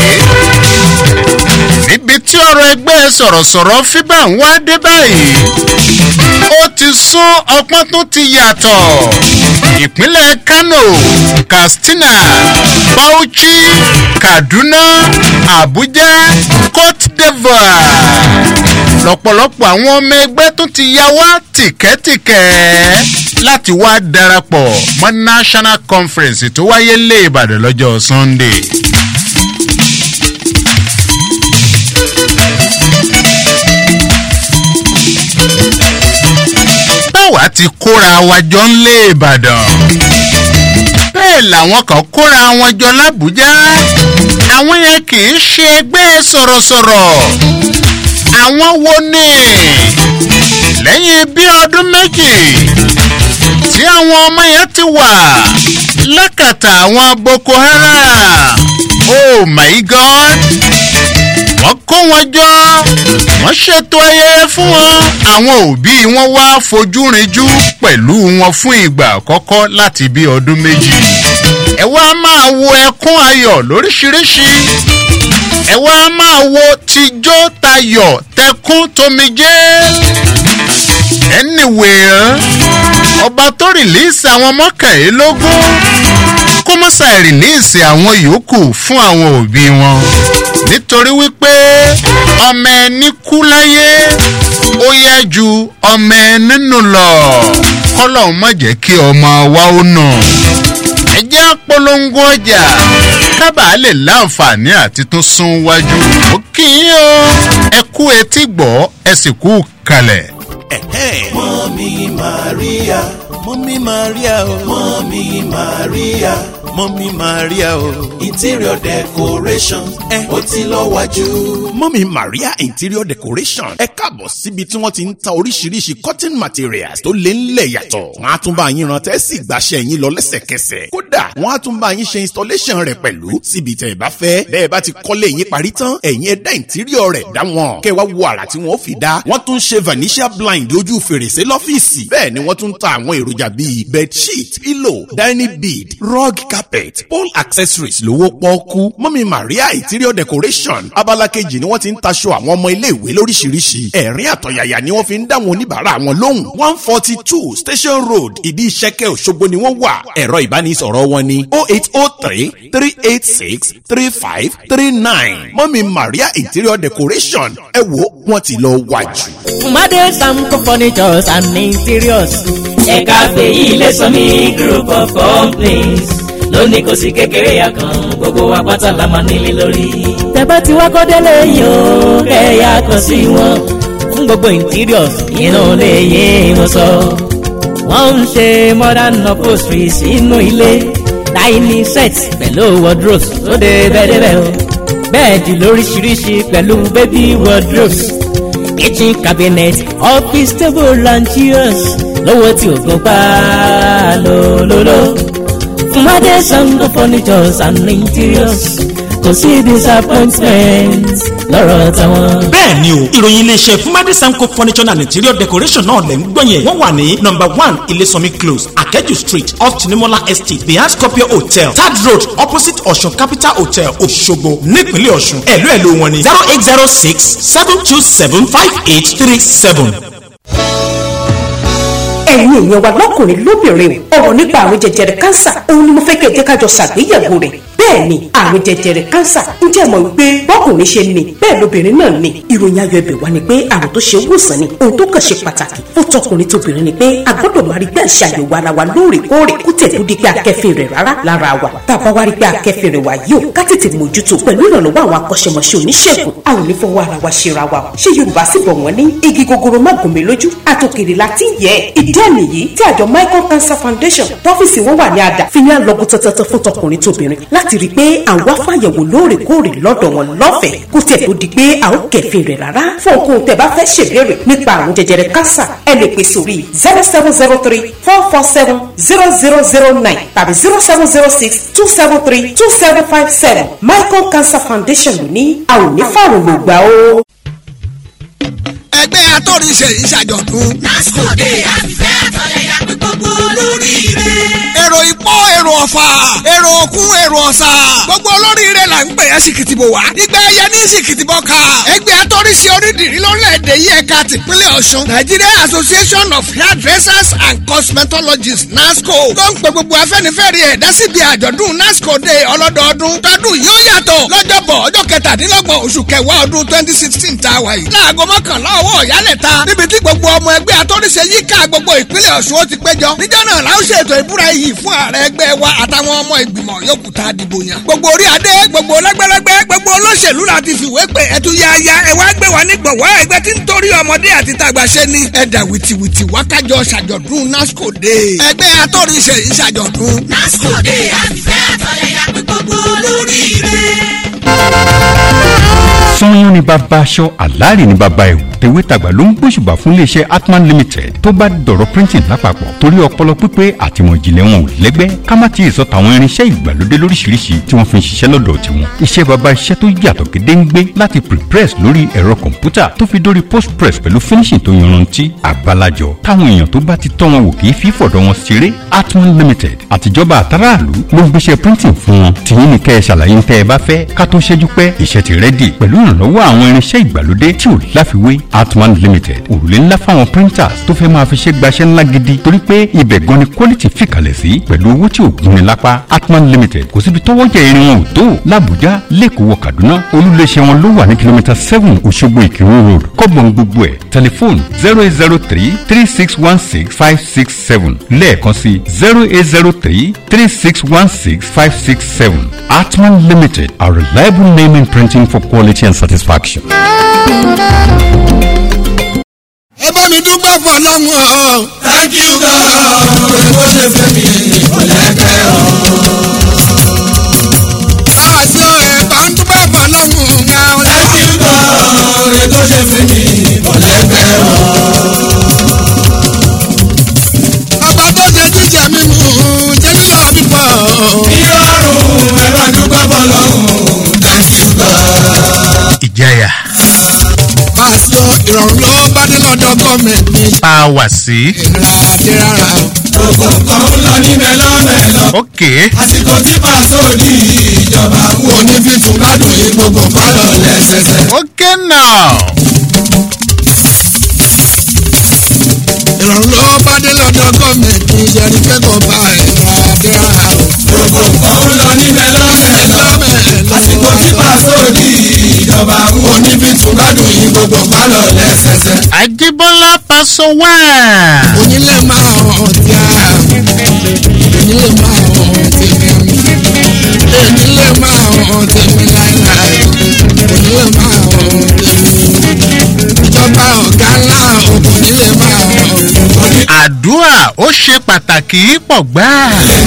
níbi tí ọ̀rọ̀ ẹgbẹ́ sọ̀rọ̀sọ̀rọ̀ fíbà ń wá dé báyìí ó ti sún ọpọ́n tó ti yàtọ̀ ìpínlẹ̀ kano katsina bauchi kaduna abuja cote divoire lọ́pọ̀lọpọ̀ àwọn ọmọ ẹgbẹ́ tó ti ya wá tìkẹ́tìkẹ́ láti wá darapọ̀ mọ́ national conference tó wáyé lé ìbàdàn lọ́jọ́ sunday. báwa ti kóra wa jọ ń lé ìbàdàn bẹ́ẹ̀ làwọn kan kóra wọn jọ lábújá àwọn yẹn kì í ṣe ẹgbẹ́ sọ̀rọ̀sọ̀rọ̀ àwọn wo ni lẹ́yìn bí ọdún méjì tí àwọn ọmọ yẹn ti wà lákàtà àwọn boko haram oh my god wọ́n kó wọn jọ wọ́n ṣètò ayẹyẹ fún wọn àwọn òbí wọn wá fojú rinjú pẹ̀lú wọn fún ìgbà àkọ́kọ́ láti bí ọdún méjì ẹ wá máa wo ẹkún ayọ̀ lóríṣiríṣi ẹ wá máa wo tijó tayọ̀ tẹkún tomijé anyway ọba tó rìlíìsì àwọn mọ́kànlélógún kó má ṣàì rìlíìsì àwọn yòókù fún àwọn òbí wọn nítorí wípé ọmọ ẹni kú láyé ó yá ju ọmọ ẹni nù lọ kọ́lọ́hún má jẹ́ kí ọmọ wa ó nà ẹjẹ́ apolongo ọjà kábàá lè láǹfààní àti tún sún wájú ó kì í o ẹ kú etí gbọ́ ẹ sì kú kalẹ̀. mọ́mí maria mọ́mí maria o mọ́mí maria mọ́mí maria o interior decoration ẹ ó ti lọ wájú. mọ́mí maria interior decoration ẹ káàbọ̀ síbi tí wọ́n ti ń ta oríṣiríṣi cotton materials tó lé ńlẹ̀ yàtọ̀. wọ́n á tún bá yín rántẹ́ sí ìgbàṣẹ́ yín lọ lẹ́sẹ̀kẹsẹ̀. kódà wọ́n á tún bá yín ṣe installation rẹ̀ pẹ̀lú síbi tẹ̀ ẹ bá fẹ́. bẹ́ẹ̀ bá ti kọ́lé yín parí tán ẹ̀yin ẹ dá interior rẹ̀ dá wọn. kẹ́ wá wo àrà tí wọ́n fi dá. wọ́n tún ṣe vanishia blind ojú fèrèsé lọ́fíìsì. bẹ́ẹ̀ ni wọ́n tún ta àwọn èròjà bíi bedsheet pillow dining bead rug carpet pole accessories lówó pọ́ọ́kú. mọ́mí maria interior decoration abala kejì ni wọ́n ti ń taṣọ àwọn ọmọ iléèwé lóríṣiríṣi. ẹ̀rín àtọ̀yàyà ni wọ́n fi ń dá wọn oníbàárà wọn lóhùn. one forty two station road ìdí ìṣẹ́kẹ́ òṣogbo ni wọ́n wà. ẹ̀rọ ìbánisọ̀rọ̀ wọn ni oh eight oh three three eight six three five three nine. mọ́mí maria interior decoration ẹ wo wọ́n ti lọ wájú. Made Samco Furnitures and Interiors. ẹ̀ka fèyí lè sọ ní group of companies lónìí kò sí kékeré ya kan gbogbo wa pátá la máa nílé lórí. Tẹ̀bá ti wá kọ́ délé yìí o, kẹ̀yà kan sí wọn. Fún gbogbo interiors, inú lè yé wọn sọ. Wọ́n ń ṣe modern upholstery sínú ilé. Dining sets pẹ̀lú wardrobes tó dé bẹ́ẹ̀dẹ́bẹ́ o. Bẹ́ẹ̀dì lóríṣiríṣi pẹ̀lú baby wardrobes. Kitchen cabinet, office table and chairs. Lówó tí ò gbọ́n pa lólóló. Made Sango Furnitures and Interiors. Kò sí disappointment lọ́rọ̀ tàwọn. bẹ́ẹ̀ ni o ìròyìn iléeṣẹ́ fúnmadé samco furniture and interior decoration náà lẹ̀ ń gbọ́ yẹn wọ́n wà ní number one ilésànmí close akẹ́jù street off tinimola estate behind scorpio hotel third road opposite ọ̀ṣun capital hotel òṣogbo nípínlẹ̀ ọ̀ṣun ẹ̀lú ẹ̀lú wọn ni zero eight zero six seven two seven five eight three seven ẹ̀yin èèyàn wa lọ́kùnrin lóbìnrin ọ̀rọ̀ nípa àrùn jẹjẹrẹ kánsà òun ni mo fẹ́ kẹ́ ẹ jẹ́ ká jọ ṣàgbéyẹ̀wò rẹ̀ bẹ́ẹ̀ bẹ́ẹ̀ ni àrùn jẹjẹrẹ kánsà ǹjẹ́ mọ̀ wípé bọ́kùnrin ṣe ní bẹ́ẹ̀ lóbìnrin náà ní ìròyìn ayọ̀ ibẹ̀ wá ni pé àrùn tó ṣe wòsàn ni ohun tó kàn ṣe pàtàkì fún tọkùnrin tóbìnrin ni pé a gbọ́dọ̀ máa rí pé àṣà àyẹ̀wò ara wa lóòrèkóòrè kó tẹ̀ tó di pé akẹ́fìn rẹ̀ rárá lára wa tá a bá wá rí pé akẹ́fìn rẹ̀ wá yìí ó ká tètè mójútó pẹ̀lú ìrànlọ́wọ́ àwọn akọ́ṣẹ́mọṣẹ́ oníṣègùn a ò ní fọwọ́ ara wa ṣera wa o ṣé yorùbá sì bọ̀ wọ́n ní igi gogoro má gùn mí lójú àtòkèrè láti yẹ ìdí ẹ̀ nìyí tí àjọ michael cancer foundation tọ́fíìsì wọn wà ní àdá fi ní àlọ́gùn tọ́tọ́tọ́ fún tọkùnrin tóbìnrin láti rí i pé àwọn afáyẹ̀wò lóòrèkóòrè lọ́dọ̀ wọn lọ́fẹ̀ẹ́ kó tẹ̀ tó di pé a ó kẹ̀fìn rẹ̀ rárá fún ohun tẹ̀ bá fẹ́ ṣèbéèrè nípa àrùn jẹjẹrẹ kánsà ẹ lè pè sórí zero seven zero three four four seven zero zero zero nine tàbí zero seven zero six two seven three two seven five seven michael cancer foundation ló ní a ò ní fàrùn lògbà o. ẹgbẹ́ atọ́rìṣe ìṣàjọ̀dún. lásìkò dé àfihàn àtọ̀lẹ́yà pé gbogbo olóríire. èrò ìpọ́ èrò ọ̀fà èrò òkun èrò ọ̀sà gbogbo olóríire là ń pè é sìkìtìbò wá. ìgbà ẹyẹ ní sìkìtìbò ká. ẹgbẹ́ atọ́rìṣe onídìrí lórílẹ̀‐èdè yìí ẹ̀ka tìpínlẹ̀ ọ̀ṣun Nigeria Association of Hairdressers and Cosmetologists NASCO tó ń pe gbogbo afẹ́nifẹ́re ẹ̀dá síbi àjọ̀dún NASCO Day ọlọ́dọọdún tọdún yóò yàtọ̀ lọ́jọ́bọ̀ ọjọ́ kẹtàdínlọ́gbọ̀n oṣù kẹwàá ọdún twenty sixteen tá a wà yìí. láago mọ́kànlá ọwọ́ ìyálẹ̀ta níbi tí gbogbo ọmọ ẹgbẹ́ atọ́rìṣe yíká gbogbo ìpínlẹ̀ ọ̀ṣun ó ti péjọ. níjọ́ náà la ó ṣètò ìbúra iyì fún ààrẹ ẹgbẹ́ wa àtàwọn ọmọ ìgbìmọ̀ yòókù tá a dìbò yàn. gbogbo orí adé gbogbo lẹ́gbẹ́lẹ́gbẹ́ gbogbo olóṣèlú la ti fìwé pé ẹtú yáyá ẹ wá gbé wa ní gbọ̀wọ́ ẹgbẹ́ tí ń torí ọmọdé àti tàgbà ṣe ni. ẹ̀dà wìtìwìtì wákàjọ ṣàjọ̀dún NASCO Day. ẹgbẹ́ atọ́rìṣe ìṣàjọ̀dún. NASCO Day àfihàn àtọ̀lẹ́yà pé gbogbo olóríire. sanyọ́n ni bàbá aṣọ àlàárì ni bàbá ẹ̀wù tèwétàgbà ló ń gbóṣùbà fún iléeṣẹ́ atman limited tó bá dọ̀rọ̀ printing lápapọ̀ torí ọpọlọ pípé àtìmọ̀ ìjìnlẹ̀ wọn ò lẹ́gbẹ́ ká má ti sọ tàwọn irinṣẹ́ ìgbàlódé lóríṣiríṣi tí wọ́n fi ń ṣiṣẹ́ lọ́dọ̀ tiwọn iṣẹ́ bàbá iṣẹ́ tó yàtọ̀ gédéǹgbé láti prepress lórí ẹ̀rọ kọ̀ǹpútà tó fi dórí postpress pẹ̀lú finishing tó yanrantí àbálàjọ táwọn èèyàn tó bá ti tọ́ wọn wò kì í fi fọ̀dọ̀ wọn ṣeré atman limited àtijọba àtàràlú ló ń gbéṣẹ́ printing fún wọn tìyín ní kẹ́ ẹ ṣàlàyé ń tẹ́ ẹ bá fẹ́ ká tó ṣẹ́jú pẹ́ iṣẹ́ ti rẹ́dì pẹ̀lú ìrànlọ́wọ́ àwọn irinṣẹ́ ìgbàlódé tí ò láfiwé atman limited òrùlé ńlá fáwọn printers tó fẹ́ máa fi ṣe gbaṣẹ́ ńlá gidi torí pé ibẹ̀ gan ni quality fìkàlẹ̀ sí pẹ̀lú owó tí ò gúnni lápá atman limited kò síbi tọ́wọ́ jẹ irin wọn ò tó làbújá lẹ́kọ̀ọ́ wọ kaduna olùléṣẹ́ wọn ló wà ní kìlómítà seven òṣogbo ìkírun road kọ́gbọ̀n gbogbo ẹ̀ tẹlifóònù zero eight zero three three six one six five six seven lẹ́ẹ̀kan sí zero eight zero three three six one six five six seven atman limited a reliable name in printing for quality and satisfaction. ẹ bá mi dúpẹ́ fún ọlọ́run o. thank you God bó ṣe fẹ́ mi kò lẹ́gbẹ́ o. àṣọ ẹ bá ń dúpẹ́ fún ọlọ́run ga o. thank you God bó ṣe fẹ́ mi kò lẹ́gbẹ́ o. ọba tó ṣe jíjẹ mímu jẹ́ nílò pípọ̀. ìrọ̀rùn ẹ bá dúpẹ́ fún ọlọ́run thank you God. ìjẹyà pásítọ̀ ìrọ̀rùn ló bá dé lọ́dọ̀ gọ́ọ̀mẹ̀ntì. tá a wà sí. ìrà àti rárá o. gbogbo nǹkan ń lọ ní mẹ́lọ́mẹ́lọ́. ok àsìkò tí pàṣẹ di ìjọba wo ní fífún gbádùn yìí gbogbo pálọ̀ lẹ́sẹsẹ. ok now. ìrọ̀rùn ló bá dé lọ́dọ̀ gọ́ọ̀mẹ̀ntì yẹri pé kò bá ìrà àti rárá o. gbogbo nǹkan ń lọ ní mẹ́lọ́mẹ́lọ́. àsìkò tí pàṣẹ di ìjọba wo ní fífún gbádùn yìí gbogbo pálọ̀ lẹ́sẹsẹ. àjíbọ́lá paṣọ wá. onílé máa hàn tí a onílé máa hàn tèmi onílé máa hàn tèmi láíláí onílé máa hàn tèmi ìjọba ọ̀gá ńlá onílé máa hàn tèmi. àdúrà ó ṣe pàtàkì pọ̀ gbáà.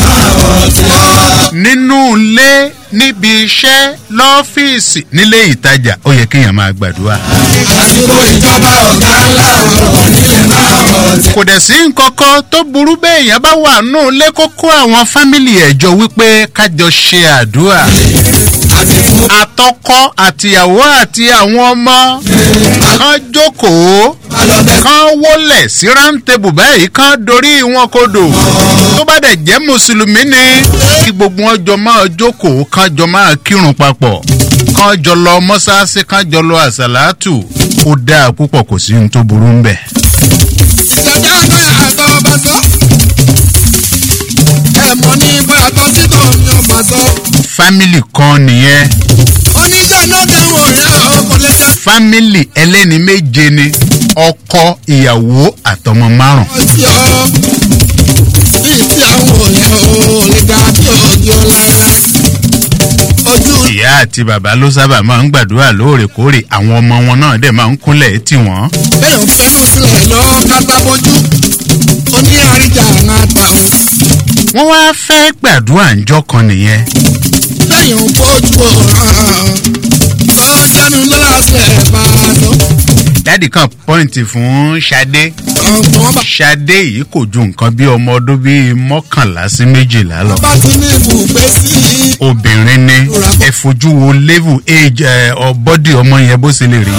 nínú ilé níbi iṣẹ́ lọ́fíìsì nílé ìtajà ó yẹ kéèyàn máa gbàdúrà. àsìkò ìjọba ọ̀gá ńlá onílé máa hàn tèmi. kò dẹ̀ sí nǹkan kan tó burú bẹ́ẹ̀ èèyàn bá wà nù lé kókó àwọn fámìlì ẹ̀jọ́ wípé kájọ ṣe àdúrà. àtọkọ àtìyàwó àti àwọn ọmọ kan jókòó kan wólẹ̀ sí rántébù báyìí kan dorí wọn kodò tó bá dẹ̀ jẹ́ mùsùlùmí ni kí gbogbo wọn jọ máa jókòó kan jọ máa kírun papọ̀ kan jọ lọ mọ́sáàsì kan jọ lọ àṣàlátù ó dáa púpọ̀ kò sí ohun tó burú ń bẹ̀. ìjọba àgbà àgbà ọba sọ ẹ mọ ní bóyá tó sí tó ní ọba sọ. fámìlì kan nìyẹn oníṣẹ́nà kẹwọ̀n rẹ̀ ọkọ̀ lẹ́jà. fámìlì ẹlẹ́ni méje ni ọkọ ìyàwó àtọmọ márùn. ọtí ọ bíi tí àwọn òyìn ò lè ga bí ògì ọ láéláé. ojú ìyá àti bàbá ló sábà máa ń gbàdúrà lóòrèkóòrè àwọn ọmọ wọn náà dẹ̀ máa ń kúnlẹ̀ tì wọ́n. bẹ́ẹ̀ ń fẹ́ kó sílẹ̀ lọ kápá bójú oní àríjà àná ta o. wọ́n wá fẹ́ gbàdúrà ńjọ́ kan nìyẹn. lẹ́yìn ojú òràn ó jẹ́nu lọ́la sílẹ̀ bá a lọ. dádì kan pọ́ìntì fún ṣadé ṣadé yìí kò ju nǹkan bí ọmọ ọdún bíi mọ́kànlá sí méjìlá lọ. bá ti ní ibùgbé sí i. obìnrin ni ẹ fojú wo level age ẹ ọ bọ́dì ọmọ yẹn bó ṣe lè rí.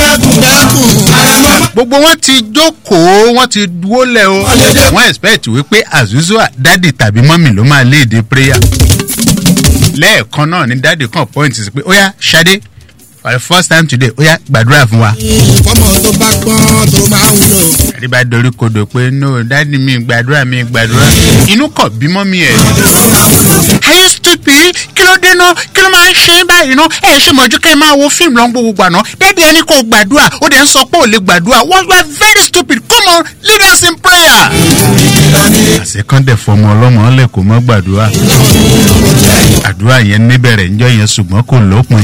gbogbo wọn ti jókòó wọn ti wólẹ̀ o wọn expect wípé azuzua dádì tàbí mọ́mì ló máa léde prayer. lẹ́ẹ̀kan náà ni dádì kan point sí pé ó yá ṣadé for the first time today ó yá gbàdúrà fún wa. fọmọ tó bá gbọ́n tó máa wúlò. ẹ̀rí bá dorí kodò pé no dádì mi gbàdúrà mi gbàdúrà inú kọ̀ bímọ mi ẹ̀. ayé stupid kí ló dé náà kí ló máa ń ṣe é báyìí náà ẹ ṣe mọ̀jú kẹ́ ẹ máa wo fíìmù lọ́n gbogbo gbà náà dádì ẹni kò gbàdúrà ó dẹ̀ ń sọ pé ò lè gbàdúrà wọ́n wá very stupid come on lead us in prayer. àṣekọ́ndẹ̀ fọmọ ọlọ́mọ ọ̀lẹ̀ kò mọ́ gbàdúrà àdúrà yẹn níbẹ̀rẹ̀ ńjọ́ yẹn ṣùgbọ́n kò lópin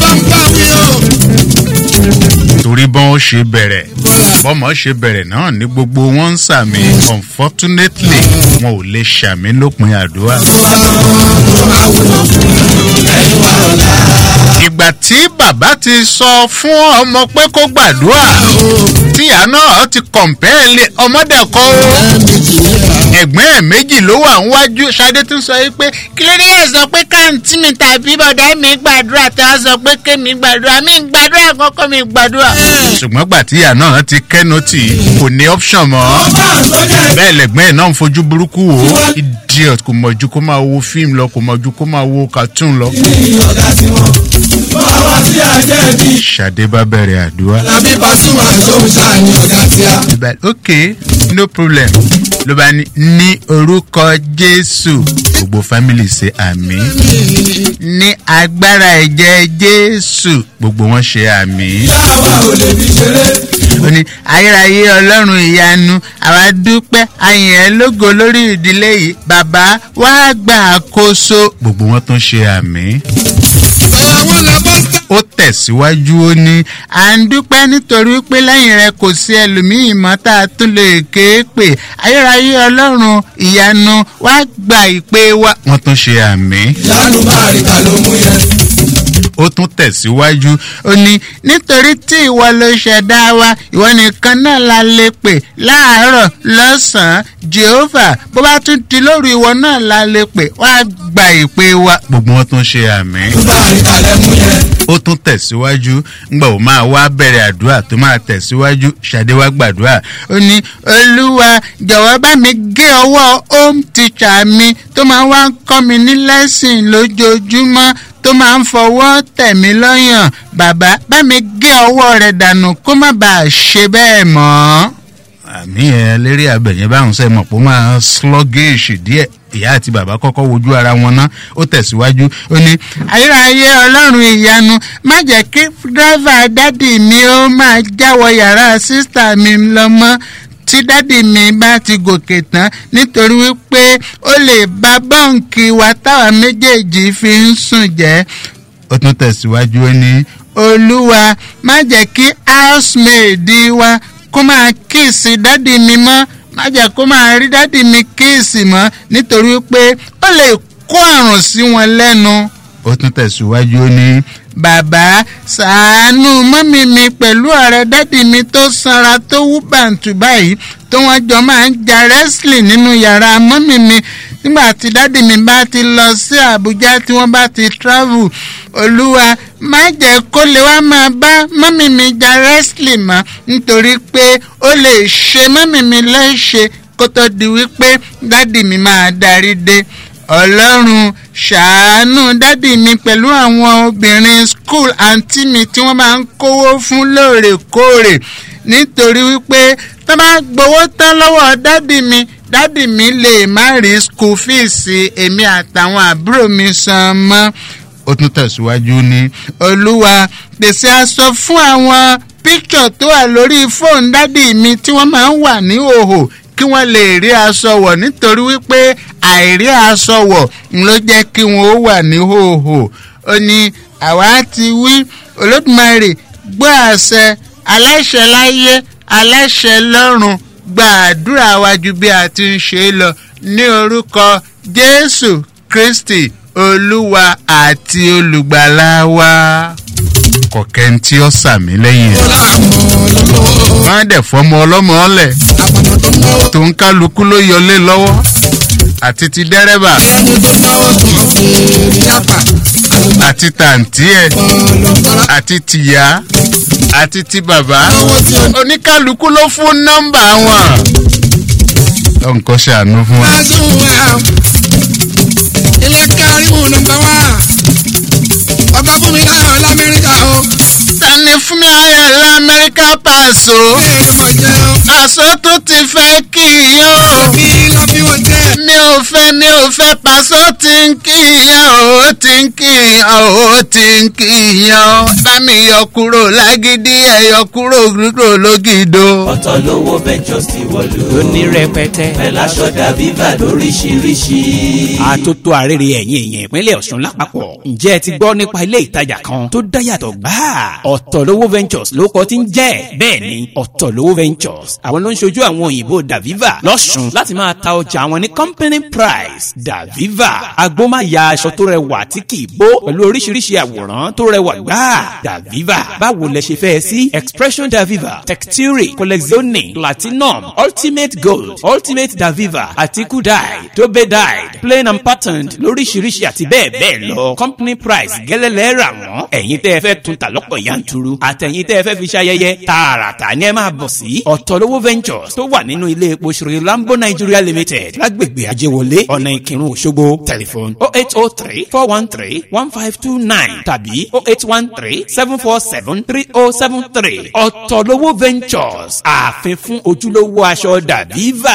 torí bọ́n ó ṣe bẹ̀rẹ̀ bọ́mọ ṣe bẹ̀rẹ̀ náà ní gbogbo wọn ń sàmì unfortunately wọn ò lè ṣàmì lópin àdúrà. ìgbà tí bàbá ti sọ fún ọmọ pé kó gbàdúrà tíyà náà ti kọ̀m̀pẹ́ẹ̀lì ọmọdé kọ́ ó ẹ̀gbọ́n ẹ̀ méjì ló wà níwájú ṣadé tún sọ pé kí ló dé yẹ sọ pé káàntì mi tàbí bọ̀dá mi gbàdúrà tí wọ́n sọ pé kémi gbàdúrà mi gbàdúrà kọ́kọ́ mi gbàdúrà. ṣùgbọ́n gbà tíyà náà ti kẹ́nu tì kò ní option mọ́ bẹ́ẹ̀ lẹ́gbọ́n ẹ̀ náà ń fojú burúkú wò ó idiot kò mọ̀jú kó máa wo fíìmù lọ kò mọ̀jú kó máa wo cartoon lọ. ṣadé bá bẹ̀rẹ̀ àdúrà. làbí pasuma tó ń ṣàní ọ̀gá tí a. ló bá ok no problem ló bá ní ní orúkọ jésù gbogbo family ṣe àmì ní agbára ẹ̀jẹ̀ jésù gbogbo wọn ṣe àmì. yàrá ò lè fi ṣeré. ó ní ayérayé ọlọ́run ìyanu àwa dúpẹ́ ayìn ẹ̀ lógo lórí ìdílé yìí bàbá wàá gbà àkóso gbogbo wọn tún ṣe àmì àwọn làbọ̀ ń tẹ̀. ó tẹ̀síwájú ó ní à ń dúpẹ́ nítorí pé lẹ́yìn rẹ kò sí ẹlòmíì mọ́ tá a tún lè ké pè ayérayé ọlọ́run ìyanu wá gba ìpè wa wọ́n tún ṣe àmì. ìyanu máa rí ká ló mú yẹn. ó tún tẹ̀síwájú ó ní nítorí tí ìwọ ló ṣẹ̀dá wa ìwọ nìkan náà la lè pè láàárọ̀ lọ́sàn-án jehova bó bá tún di lóru ìwọ náà la lè pè wá gba ìpè wa gbogbo wọn tún ṣe àmì ó tún tẹ̀síwájú ngbà ó máa wá bẹ̀rẹ̀ àdúrà tó máa tẹ̀síwájú ṣàdé wá gbàdúrà ó ní olúwa jọ̀wọ́ bá mi gé ọwọ́ home teacher mi tó máa wá ń kọ́ mi ní lẹ́sìn lójoojúmọ́ tó máa ń fọwọ́ tẹ̀ mí lọ́yàn bàbá bá mi gé ọwọ́ rẹ̀ dànù kó má bàa ṣe bẹ́ẹ̀ mọ́ àmì ẹ lérí abẹ̀yẹn báwọn sẹ́ mọ̀ pé ó máa sluggish díẹ̀ ìyá àti bàbá kọ́kọ́ wojú ara wọn ná ó tẹ̀síwájú ó ní ayérayé ọlọ́run ìyanu má jẹ́ kí dírẹ́fà dádì mi ó máa jáwọ́ yàrá sísítà mi lọ́mọ́ tí dádì mi bá ti gòkè tán nítorí wípé ó lè bá bọ́ǹkì wa táwa méjèèjì fi ń sùn jẹ́ ó tún tẹ̀síwájú ó ní olúwa má jẹ́ kí housemaid wa kó máa kíìsì dádì mi mọ́ má jẹ́ kó máa rí dádì mi kíìsì mọ́ nítorí pé ó lè kó àrùn sí wọn lẹ́nu. ó tún tẹ̀síwájú ó ní bàbá sàánú mọ́mí mi pẹ̀lú ọ̀rẹ́ dádì mi tó sanra tó wú bàǹtù báyìí tó wọ́n jọ máa ń ja wrestling nínú yàrá mọ́mí mi nígbà tí dádì mi bá ti lọ sí àbújá tí wọ́n bá ti travel olúwa má jẹ́ kó lè wá máa bá mọ́mí mi ja wrestling mọ́ nítorí pé ó lè ṣe mọ́mí mi léṣe kó tó di wípé dádì mi máa darí dé ọlọ́run ṣàánú dádì mi pẹ̀lú àwọn obìnrin school àǹtí mi tí wọ́n máa ń kówó fún lóòrèkóòrè nítorí wípé tó bá gbowó tán lọ́wọ́ dádì mi dádì mi lè má rí school fees èmi àtàwọn àbúrò mi san mọ́ ó tún tẹ̀síwájú ní olúwa pèsè aṣọ fún àwọn píkṣọ̀ tó wà lórí fóònù dádì mi tí wọ́n máa ń wà ní òhò kí wọ́n lè rí aṣọ wọ̀ nítorí wípé àìrí aṣọ wọ̀ ló jẹ́ kí wọ́n ó wà ní òhò ó ní àwa ti wí olódùmarè gbọ́ àṣẹ aláṣẹ láyé aláṣẹ lọ́run gba àdúrà wa ju bí a ti ń ṣe é lọ ní orúkọ jésù kristi olúwa àti olùgbàlà wa kọ̀kẹ́ tí ó sàmì lẹ́yìn ẹ̀. wọ́n á dẹ̀ fọmọ ọlọ́mọ ọ̀lẹ̀ tó ń kálukú ló yọlé lọ́wọ́ àti ti dẹ́rẹ́bà àti tàǹtí ẹ̀ àti tìyá àti ti bàbá oníkálukú ló fún nọ́mbà wọn. lọ́nkọ́ ṣàánú fún wa. ilé kẹrìmù nọmba wá ọba fún mi láyọ̀ lamẹ́ríkà o. tani fún mi ayọ̀ lamẹ́ríkà pàṣọ. pàṣọ tó ti fẹ́ kí i o. mi ò fẹ́ mi ò fẹ́ pàṣọ tí ń kí ìyá o tí ń kí ìyá o tí ń kí ìyá o. bá mi yọ kúrò lágídí ẹ̀ yọ kúrò kúrò lógìdó. ọ̀tọ̀ lówó ventures ti wọ̀lú. lóní rẹpẹtẹ. pẹ̀lú aṣọ dàbíbà lóríṣiríṣi. àtótó àrèrè ẹ̀yìn èèyàn ìpínlẹ̀ ọ̀ṣun lápapọ̀ ǹjẹ́ ẹ ti gbọ́ nípa ilé ìtajà kan tó dáyàtọ̀ gbáà ọ̀tọ̀lówó ventures ló kọ́ ti ń jẹ́ bẹ́ẹ̀ ni ọ̀tọ̀lówó ventures àwọn ló ń ṣojú àwọn òyìnbó daviva lọ́sùn láti máa ta ọjà àwọn ní company price daviva agbómáya aṣọ tó rẹwà tí kì í bó pẹ̀lú oríṣiríṣi àwòrán tó rẹwà gbáà daviva báwo lẹ ṣe fẹ́ sí expression daviva texture collezione platinum ultimate gold ultimate daviva àti kudai tobe dyed plain and patterned lóríṣiríṣi àti bẹ́ẹ̀ bẹ́ẹ̀ lọ company price gẹ́lẹ́lẹ́ rà wọ́n ẹ̀yin tẹ́ ẹ fẹ́ tún ta lọ́pọ̀ yanturu àtẹ̀yin tẹ́ ẹ fẹ́ fi ṣayẹyẹ tààràtà ni ẹ máa bọ̀ sí ọ̀tọ̀lówó ventures tó wà nínú ilé epo ṣòro lambo nigeria limited lágbègbè ajéwọlé ọ̀nà ìkírun òṣogbo tẹlifon oh eight oh three four one three one five two nine tàbí oh eight one three seven four seven three oh seven three ọ̀tọ̀lówó ventures ààfin fún ojúlówó aṣọ dàbíva.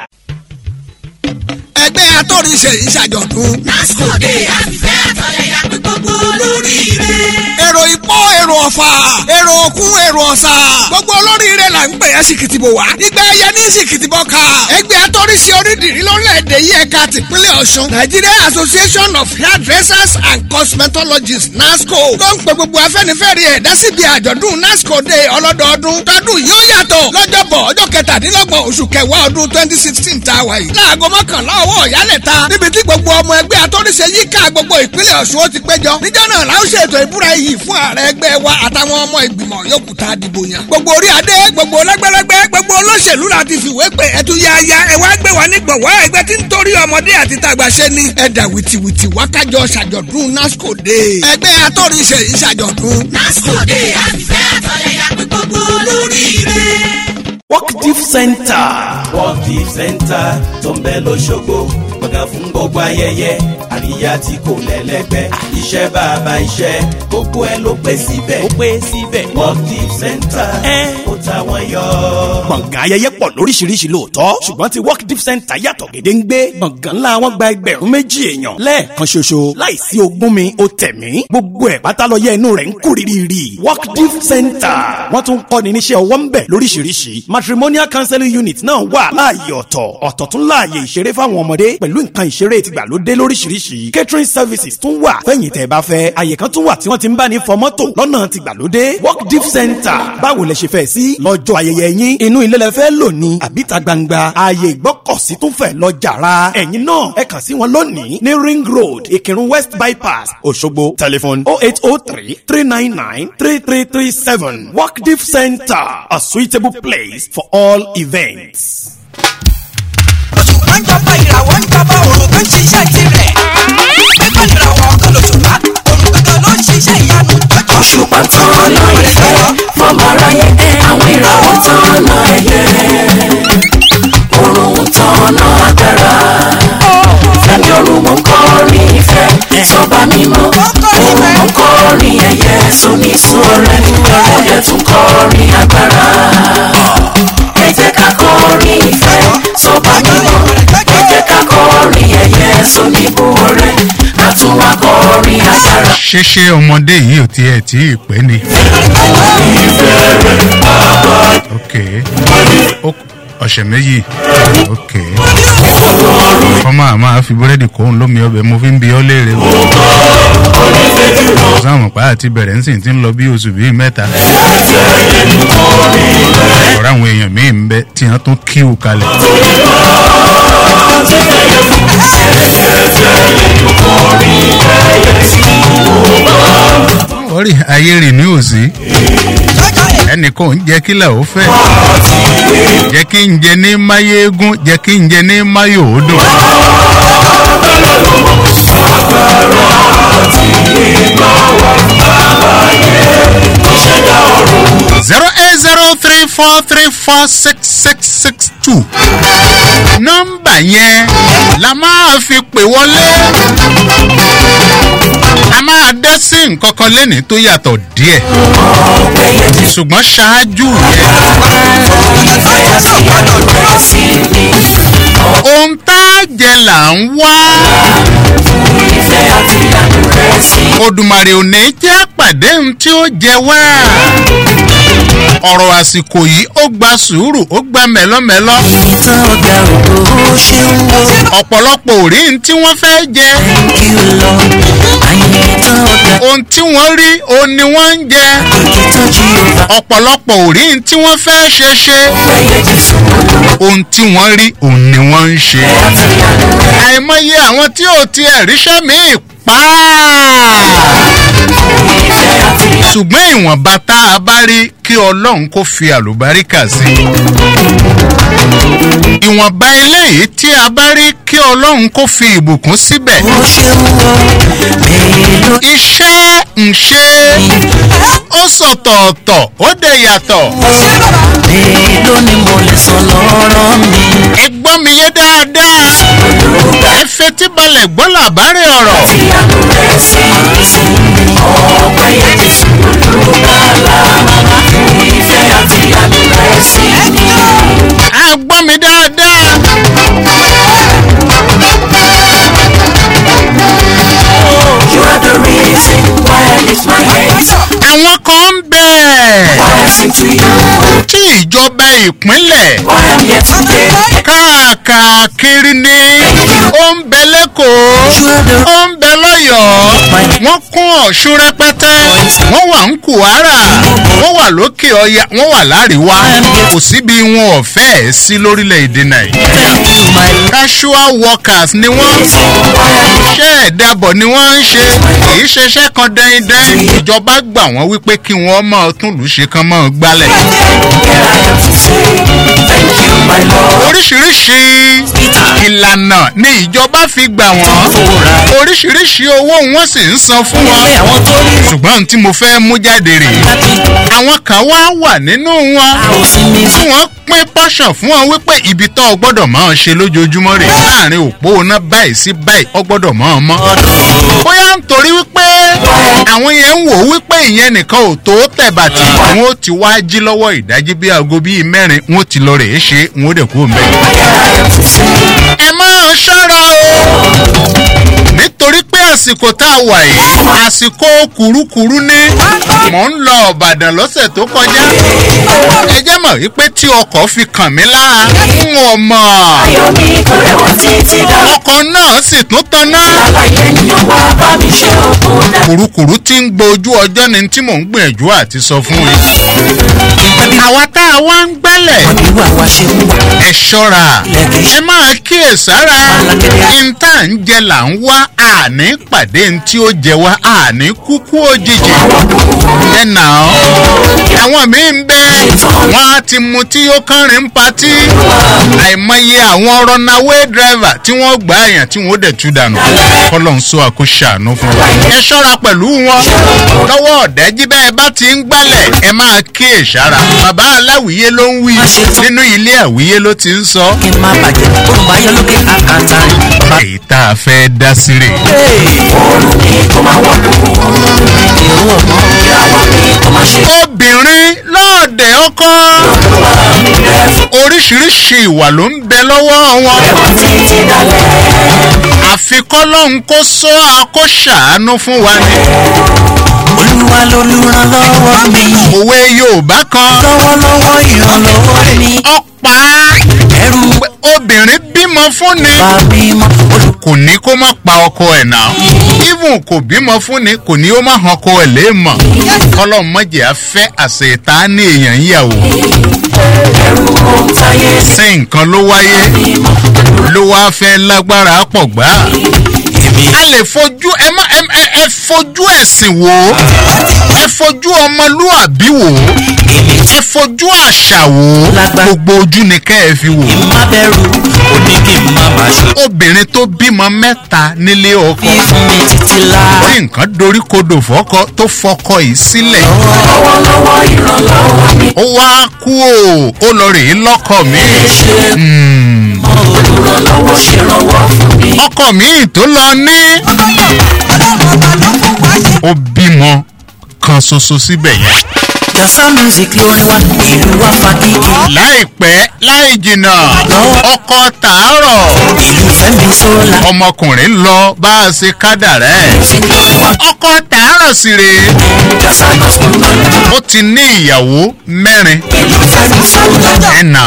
ẹgbẹ́ atóríṣe ìṣàjọ̀dún. lásìkò dé àfihàn àtọ̀yẹ̀yà pé gbogbo olóríire. èrò ìpó èrò ọ̀fà èrò òkun èrò ọ̀sà gbogbo olóríire là ń pè é sìkìtìbò wá ìgbà ẹyẹ ní sìkìtìbò ká ẹgbẹ́ atóríṣe onídìrí lórílẹ̀‐èdè yìí ẹ̀ka tìpínlẹ̀ ọ̀ṣun nigeria association of hairdressers and cosmetologists nasco tó ń pe gbogbo afẹ́nifẹ́re ẹ̀dá síbi àjọ̀dún nasco day ọlọ́dọọdún tọdún yóò yàtọ̀ lọ́jọ́bọ̀ ọjọ́ kẹtàdínlọ́gbọ̀n oṣù kẹwàá ọdún twenty sixteen tá a wà yìí láago mọ́kànlá ọwọ́ ìyálẹ̀ta níbi tí gbogbo ọmọ ẹgbẹ́ atóríṣe yíká gbogbo ìpínlẹ̀ ọ̀ṣun ó ti péjọ níjọ́ náà la ó ṣètò ìbúra iyì fún ààrẹ ẹgbẹ́ wa àtàwọn ọmọ ìgbìmọ̀ yòókù tá a dìbò yàn. gbogbo orí adé gbogbo lẹ́gbẹ́lẹ́gbẹ́ gbogbo olóṣèlú la ti fìwé pé ẹtú yáyá ẹ wá gbé wa ní gbọ̀wọ́ ẹgbẹ́ tí ń torí ọmọdé àti tàgbà ṣe ni. ẹ̀dà wìtìwìtì wákàjọ ṣàjọ̀dún nasco day. ẹgbẹ́ atóríṣe yìí ṣàjọ̀dún. nasco day àfihàn àtọ̀yẹ̀yà pé gbogbo olóríire. work diff center. work diff center tó ń bẹ lọ́ṣọ́gbó gbọ̀ngàn fún gbogbo ayẹyẹ àríyá tí kò lẹ́lẹ́gbẹ́ iṣẹ́ bàbá iṣẹ́ gbogbo ẹ ló pé síbẹ̀. ó pé síbẹ̀. work diff center ó ta wọ́n yọ. gbọ̀ngàn ayẹyẹ pọ̀ lóríṣiríṣi lóòótọ́ ṣùgbọ́n ti work diff center yàtọ̀ gédéǹgbé gbọ̀ngàn ńlá wọn gba ẹgbẹ̀rún méjì èèyàn lẹ́ẹ̀kan ṣoṣo láìsí ogún mi ó tẹ̀mí gbogbo ẹ̀ pátá lọ yẹ inú rẹ̀ ń kú rírì work diff center wọ́n tún kọ́ ni níṣẹ́ ọwọ́ ń bẹ̀ lóríṣiríṣi matrimonial counseling unit náà wà láàyè ọ̀tọ̀ ọ̀tọ̀ tún láàyè ìṣeré fáwọn ọmọdé pẹ̀lú nǹkan ìṣeré tìgbàlódé lóríṣiríṣi catering services tún wà fẹ́yìn tẹ́ bá fẹ́ àyè kan tún wà tí wọ́n ti ń bá ní fọ mọ́tò lọ́nà tìgbàlódé work diff center báwo lẹ ṣe fẹ́ sí lọ́jọ́ ayẹyẹ yín inú ilé lẹ fẹ́ lò ní àbíta gbangba ààyè ìgbọ́kọ̀sí tún fẹ́ lọ jàrá ẹ̀yin náà ẹ kàn sí wọn lónìí ní ring road ìkírun west bypass òṣogbo telephone oh eight oh three three nine nine three three three seven work diff center a suitable place for all events. òṣùpá ń jọba ìràwọ̀ ń jọba òrùn tó ń ṣiṣẹ́ tirẹ̀. ẹgbẹ́ ìràwọ̀ ọkọ lòṣùpá òrùn kankan ló ń ṣiṣẹ́ ìyanu. òṣùpá tán ọ̀nà ìfẹ́ fọmọ aráyé àwọn ìràwọ̀ tán ọ̀nà ẹ̀yẹ òrùn tán ọ̀nà agbára fẹ́mi òrùn mú kọrin ìfẹ́ sọba mímọ́ òrùn mú kọrin ẹ̀yẹ sóní sùn ọ̀rẹ́ ọ̀dẹ tún kọrin agbára. ṣé ṣé ọmọdé yìí ò tiẹ̀ tí ì pẹ́ ni. ok Ó- ọ̀sẹ̀ méjì ok ọmọ àmọ́ fi búrẹ́dì kóhun lómi ọbẹ̀ mo fi ń bi ọ́ léèrè o. sáwọn pa àti bẹ̀rẹ̀ ń sìn tí ń lọ bí oṣù bíi mẹ́ta. ọ̀rọ̀ àwọn èèyàn míì ń bẹ tí wọ́n tún kíw kalẹ̀. orí ayé rì ní òsì ẹnìkan ò ń jẹ́ kílẹ̀ ó fẹ́ jẹ́ kí n jẹ ní máyégún jẹ́ kí n jẹ ní máyòódùn. zero eight zero three four three four six six six two nọ́mbà yẹn la máa fi pè wọlé a máa dá sí nǹkan kan lẹ́ni tó yàtọ̀ díẹ̀ ṣùgbọ́n ṣáájú yẹn ohun tá a jẹ là ń wá odùmarè ò ní jẹ́ pàdé ohun tí ó jẹ wá ọ̀rọ̀ àsìkò yìí ó gba sùúrù ó gba mẹ́lọ́mẹ́lọ́ ọ̀pọ̀lọpọ̀ ò rí ohun tí wọ́n fẹ́ jẹ ohun tí wọ́n rí ohun ni wọ́n ń jẹ ọ̀pọ̀lọpọ̀ ò rí ohun tí wọ́n fẹ́ ṣe ṣe ohun tí wọ́n rí ohun ni wọ́n ń ṣe àìmọye àwọn tí ò tiẹ̀ ríṣẹ́ míì pa ṣùgbọ́n ìwọ̀nba tá a bá rí kí ọlọ́run kó fi àlùbáríkà sí ìwọ̀nba eléyìí tí a bá rí kí ọlọ́run kó fi ìbùkún síbẹ̀ iṣẹ́ ń ṣe ó sọ̀tọ̀ọ̀tọ̀ ó dẹ̀ yàtọ̀. mélòó ni mo lè sọ lọ́rọ̀ mi. ẹ gbọ́ mi yé dáadáa ẹ fetí balẹ̀ gbọ́ làbárè ọ̀rọ̀. a gbọ́ mi dáadáa. You are the reason why I lift my hands. àwọn kan ń bẹ̀. Why I sing to you. tí ìjọba ìpínlẹ̀ Why I'm here today. káàkiri ni ó ń bẹ lẹ́kọ̀ọ́ ó ń bẹ lọ́yọ̀ọ́ wọ́n kún ọ̀ṣun rẹpẹtẹ wọ́n wà ń kùhárà wọ́n wà lókè ọya wọ́n wà láríwá kò síbi wọn ò fẹ́ ẹ̀ sí lórílẹ̀‐èdè nàìjíríà casual workers ni wọ́n iṣẹ́ ẹ̀dàbọ̀ ni wọ́n ń ṣe kì í ṣeṣẹ́ kan dẹ́ndẹ́n ìjọba gbà wọ́n wípé kí wọ́n máa tún lù ú ṣe kán máa gbálẹ̀ oríṣiríṣi ìlànà ni ìjọba fi gbà wọ́n oríṣiríṣi owó wọn sì ń san fún wọn ṣùgbọ́n ohun tí mo fẹ́ mú jáde rè àwọn kan wá wà nínú wọn tí wọ́n pín pọ́ṣọ̀ fún wọn wípé ibi tó o gbọ́dọ̀ máa ṣe lójoojúmọ́ rè láàrin òpó iná báyìí sí báyìí o gbọ́dọ̀ máa mọ́ bóyá nítorí wípé àwọn yẹn ń wò wípé ìyẹn nìkan ò tó tẹ̀bàtì wọn ó ti wá jí lọ́wọ́ ìdájí bí aago bíi mẹ́rin wọn ó ti lọ rèé ṣe wọn ó dẹ̀ kú mẹ́. ẹ máa ṣọ́ra o nítorí pé àsìkò tá a wà yìí àsìkò kùrukùru ní mò ń lọ ọ̀bàdàn lọ́sẹ̀ tó kọjá ẹ jẹ́ mọ̀ wípé tí ọkọ̀ fi kàn mí lára ń wọ̀ mọ̀ ọkọ̀ náà sì tún tanná kùrukùru tí ń gbojú ọjọ́ ni tí mò ń gbìyànjú àti sọ fún yín àwa tá a wá ń gbálẹ̀ ẹ ṣọ́ra ẹ máa kíyèsára ìta ń jẹ là ń wá àní pàdé ní tí ó jẹ wá àní kúkú òjijì ẹ nà ọ́ àwọn míì ń bẹ wọn á ti mu tí ó kánrin patí àìmọye àwọn runaway driver tí wọ́n gbà àyàn tí wọ́n dẹ̀ tú dànù kọ́lọ́n sọ àkóṣàánú fún wa ẹ ṣọ́ra pẹ̀lú wọn lọ́wọ́ ọ̀dẹ́jí bẹ́ẹ̀ bá ti ń gbálẹ̀ ẹ máa kíyèsára bàbá aláwìyé ló ń wí nínú ilé àwìyé ló ti ń sọ. kí n má bàjẹ́ òun bá yọ lókè àkàtà rẹ̀. èyí tá a fẹ́ dá sí rè. òòrùn ni kò máa wọ̀ lù ìrù ọ̀mọ́ ìràwọ̀ ni kò máa ṣe. obìnrin lọ́ọ̀dẹ̀ ọkọ oríṣiríṣi ìwà ló ń bẹ lọ́wọ́ wọn. àfi kọ́lọ́hún kó sọ àkó ṣàánú fún wa ni. olúwa lolùrànlọ́wọ́ mi. òwe yorùbá kan. lọ́wọ́lọ́wọ́ ìrànlọ́wọ́ mi. ọ̀pá ẹrù obìnrin bímọ fún ni. kò ní kó má pa ọkọ ẹ̀ náà. even kò bímọ fún ni kò ní ó má han ọkọ ẹ̀ léèmọ̀. kọ́lọ́hún mọ̀jẹ̀ á fẹ́ àṣetá ní èèyàn yíyàwó. sí nǹkan ló wáyé ló wá fẹ́ lágbára pọ̀ gbá. a lè fojú ẹ má ẹ ẹ ẹ fojú ẹ̀sìn wò ó ẹ fojú ọmọlúàbí wò ó ẹ fojú àṣà wò ó gbogbo ojú ni kẹ́ ẹ fi wò ó. má bẹ̀rù ó ní kí n má má ṣe. obìnrin tó bímọ mẹ́ta nílé ọkọ fún mi títí la. tí nǹkan dorí kodò fọ́kọ tó fọkọ yìí sílẹ̀. lọ́wọ́lọ́wọ́ ìrànlọ́wọ́ mi. ó wá kú o ó lọ rèé lọ́kọ̀ mi. Hmm. olùrànlọ́wọ́ ṣèrànwọ́ fún mi. ọkọ mi tó lọ ní. ó bímọ kan ṣoṣo síbẹ̀ yẹn. yasa music lórin wa ìlú wa fagídí. láìpẹ́ láì jìnnà ọkọ tàárọ̀ ìlú fẹ́mi sólà. ọmọkùnrin lọ bá a ṣe kádàrẹ́ ọkọ tàárọ̀ sì rèé ó ti ní ìyàwó mẹ́rin ẹ̀nà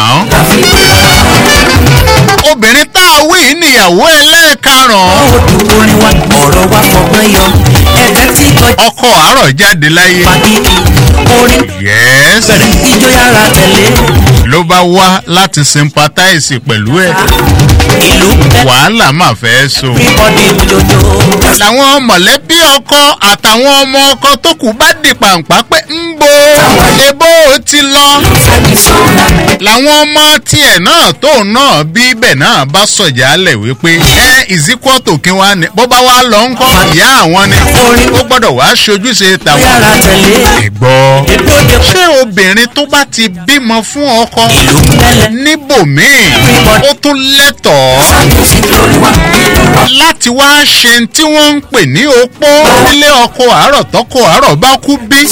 obìnrin tá a wí yìí níyàwó ẹlẹ́ẹ̀karùn-ún orin wa ọ̀rọ̀ wa fọgbọ́n yọ ẹ̀ka tí kọjá ọkọ àárọ̀ jáde láyé fagídí. orin yes bẹ̀rẹ̀ ijó yára tẹ̀lé. ló bá wá láti sympathize pẹ̀lú ẹ̀ ìlú wàhálà máa fẹ́ so. everybody jojo. làwọn mọ̀lẹ́bí ọkọ àtàwọn ọmọ ọkọ tó kù bá di pàǹpá pé ń bo ebó ti lọ. làwọn ọmọ tiẹ̀ náà tóun náà bí ibẹ̀ náà bá sọ̀jà lẹ̀ wípé ẹ ìzíkọ́tò kí wá ní bó bá wá lọ ń kọ́ ìyá àwọn ni ó gbọ́dọ̀ wá ṣojúṣe tàwọn. yára tẹ̀lé. ẹ̀gbọ́ ìbòde ṣé obìnrin tó bá ti bímọ fún ọkọ níbòmíì ó tún lẹ́tọ̀ọ́ láti wá ṣe tí wọ́n ń pè ní opó nílé ọkọ àárọ̀ tọkọ àárọ̀ bá kú bí.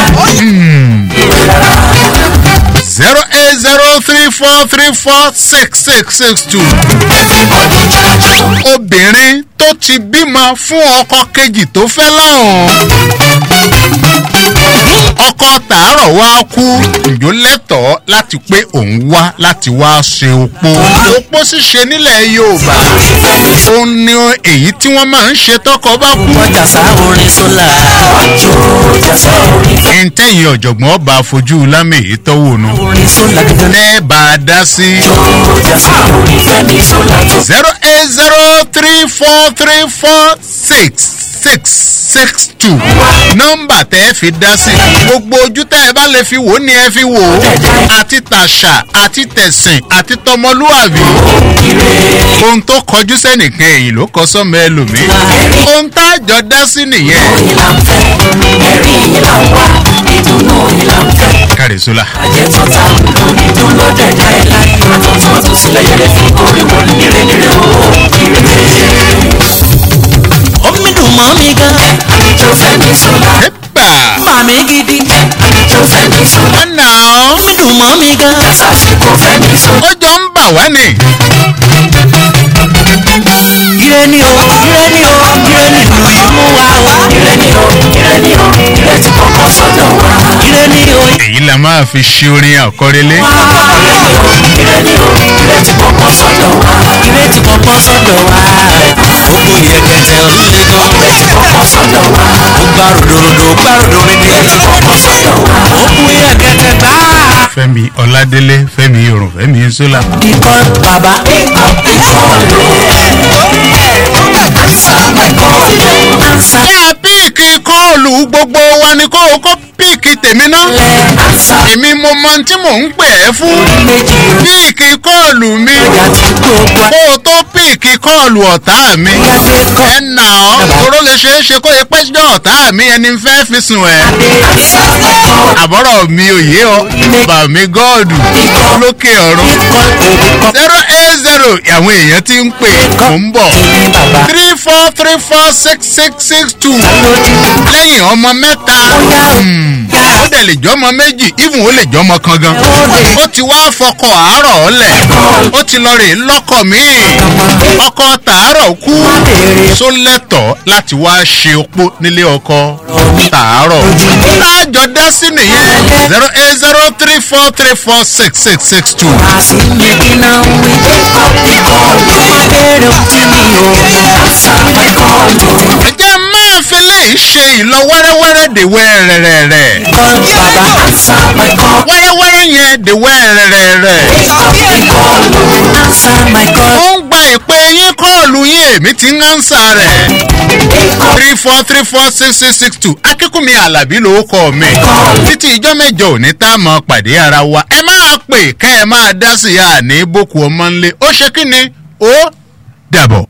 zero eight zero three four three four six six six two. obìnrin tó ti bímọ fún ọkọ kejì tó fẹ́ lọ́hùn. ọkọ tàárọ̀ wá kú ǹjọ́ lẹ́tọ̀ọ́ láti pé òun wá láti wá ṣe opó. opó ṣíṣe nílẹ̀ yorùbá ó ní èyí tí wọ́n máa ń ṣe tọkọ bá kú. ọjà sá orin sólà. ọjọ́ ọjà sá orin fẹ́. ntẹ́yìn ọ̀jọ̀gbọ́n ọba fojú lámèyí tọ́wọ́ nu. orin sólà gẹ́gẹ́. ẹ bá a dá sí. ọjà sá orin fẹ́ mi sólà tó. zero eight zero three four three four six six six two nọ́mbà tẹ́ ẹ fi dá sí. gbogbo ojú tẹ́ ẹ bá lè fi wò ó ni ẹ fi wò ó. àti tàṣà àti tẹ̀sìn àti tọmọlúwàbí. ohun tó kọjú sẹ́nìkan èyí ló kọ sọ́mọ ẹlòmíì. ohun tá a jọ dá sí nìyẹn. ẹ̀rí yìí là ń wá ìdùnnú yìí là ń fẹ́. kárẹ̀sọ́lá. àjẹtọ́ ta ìdùnnú ló dẹ̀dá ẹ̀ láyé. àtọ̀tún àtòsí lẹ́yẹ̀lẹ́ fi orí wọn nírè nírè o. omi dùn mọ́ mi gan. àjẹjọ fẹ́ mi sọ́la. ẹ̀bà. màmí gidi. àjẹjọ fẹ́ mi sọ́la. ọ̀nà omi dùn mọ́ mi gan. sàṣìkò fẹ́ mi sọ́la. ó jọ ń bà wá ni. ire ni o ire ni o ire ni ìlú yìí mú wa o. ire ni o ire ni o ire ti kọ́kọ́ sọ́dọ̀ wa. ire ni o èyí la máa fi ṣe orin àkọrẹlé. ire ni o ire ni o ire ti kọ́kọ́ sọ́dọ̀ wa. ire ti kọ́kọ́ sọ́dọ̀ wa. gbogbo yẹ̀kẹ̀tẹ̀ ńlẹ̀ gan. ire ti kọ́kọ́ sọ́dọ̀ wa. ó gbá ròdòròdò gbá ròdòròdò. ire ti kọ́kọ́ sọ́dọ̀ wa. ó kú yẹ̀kẹ̀tẹ̀ gbá. fẹ́mi ọládélé fẹ́mi yorùn fẹ́mi sólà. ikọ̀ bàbá ikọ̀ ikọ̀ yá píìkì kọ́ọ̀lù gbogbo wa ni kó o kó píìkì tèmi náà. èmi mo mọ tí mò ń pè é fún. píìkì kọ́ọ̀lù mi. kó o tó píìkì kọ́ọ̀lù ọ̀tá mi. ẹ nà ọ́ toró lè ṣeé ṣe kó o pẹ́ jọ ọ̀tá mi ẹni fẹ́ fi sùn ẹ̀. àbọ̀rọ̀ mi ò yé ọ bà mí gọ́ọ̀dù lókè ọ̀run. zero eight zero àwọn èèyàn ti ń pè mò ń bọ̀. three four three four six six six two lẹ́yìn ọmọ mẹ́ta. Hmm. ó dẹ̀ lè jọmọ méjì even ó lè jọmọ kan gan ó ti wá fọkọ àárọ̀ ọ̀lẹ̀ ó ti lọ rè lọ́kọ̀ míì ọkọ tàárọ̀ kú só lẹ́tọ̀ọ́ láti wá ṣe opó nílé ọkọ tàárọ̀ láàjọ dá sí nìyẹn zero eight zero three four three four six six six two. ẹjẹ́ máa fi léyìí ṣe ìlọ wẹ́rẹ́wẹ́rẹ́ dèwẹ́ rẹ̀rẹ̀rẹ̀. wẹ́rẹ́wẹ́rẹ́ yẹn dèwẹ́ rẹ̀rẹ̀rẹ̀. ó ń gba ìpè yín kọ́ọ̀lù yín èmi ti ń ánsà rẹ̀. three four three four six six six two akínkùnmi alábí ló kọ́ mi. títí ìjọ mẹ́jọ òní tá a mọ̀ pàdé ara wa ẹ máa pè kẹ́ ẹ máa dá sí i àní boko ọmọ ńlẹ̀ ó ṣe kí ni ó dàbọ̀.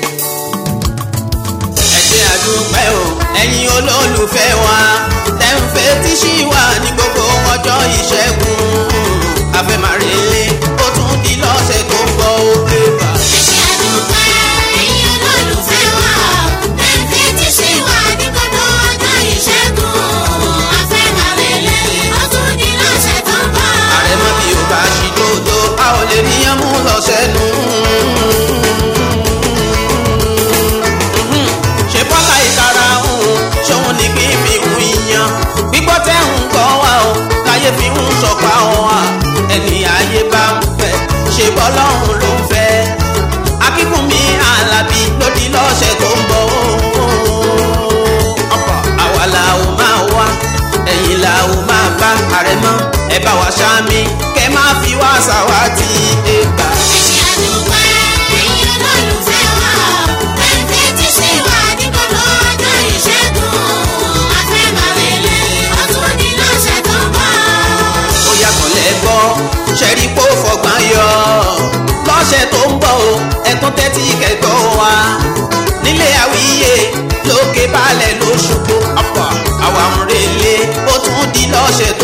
ẹ̀jẹ̀ àdúpẹ́ o ẹ̀yin olólùfẹ́ wa tẹ̀ǹfẹ́ tí ṣì wà ní gbogbo ọjọ́ ìṣẹ́gun afẹ́màrèlé ó tún di lọ́sẹ̀ tó ń bọ̀ ó pé bá. ẹ̀jẹ̀ àdúpẹ́ ẹ̀yin olólùfẹ́ wa tẹ̀ǹfẹ́ tí ṣì wà ní gbogbo ọjọ́ ìṣẹ́gun afẹ́màrèlé ó tún di lọ́sẹ̀ tó ń bọ̀. àrẹ̀mọ bí o bá ṣì dòdò a ò lè níyàn mú lọ sẹ́nu. ṣe bọ́lá ìkara òun ṣòun ní kí n fi hun ìyan gbígbọ́ tẹ́ ń gbọ́ wa o káyé fi ń sọ̀pá wa ẹni ayé bá ń fẹ́ ṣe bọ́lá òun ló ń fẹ́ akíkúnmi alábí lódì lọ́sẹ̀ tó ń bọ̀ ọ̀pọ̀ àwa la ò máa wá ẹ̀yìn la ò máa bá àrẹ̀mọ́ ẹ bá wa ṣáàmì kẹ́ máa fi wá ṣàwátì ẹgbà. ẹ̀jẹ̀ àdúpẹ́ ẹ̀yin olólùfẹ́ wa tẹ̀ǹfẹ́ tí ṣì wà ní gbogbo ọjọ́ ìṣẹ́gun afẹ́màrèlé ó tún di lọ́sẹ̀ tó ń bọ̀. ó yàtọ̀ lẹ́gbọ́ ṣẹ́rí kó fọgbọ́n yọ lọ́sẹ̀ tó ń bọ̀ o ẹ̀tún tẹ́tí kẹ́gbọ́ wa nílé àwíyé lókè balẹ̀ lóṣogbo ọ̀pọ̀ àwa ń relé ó tún di lọ́sẹ̀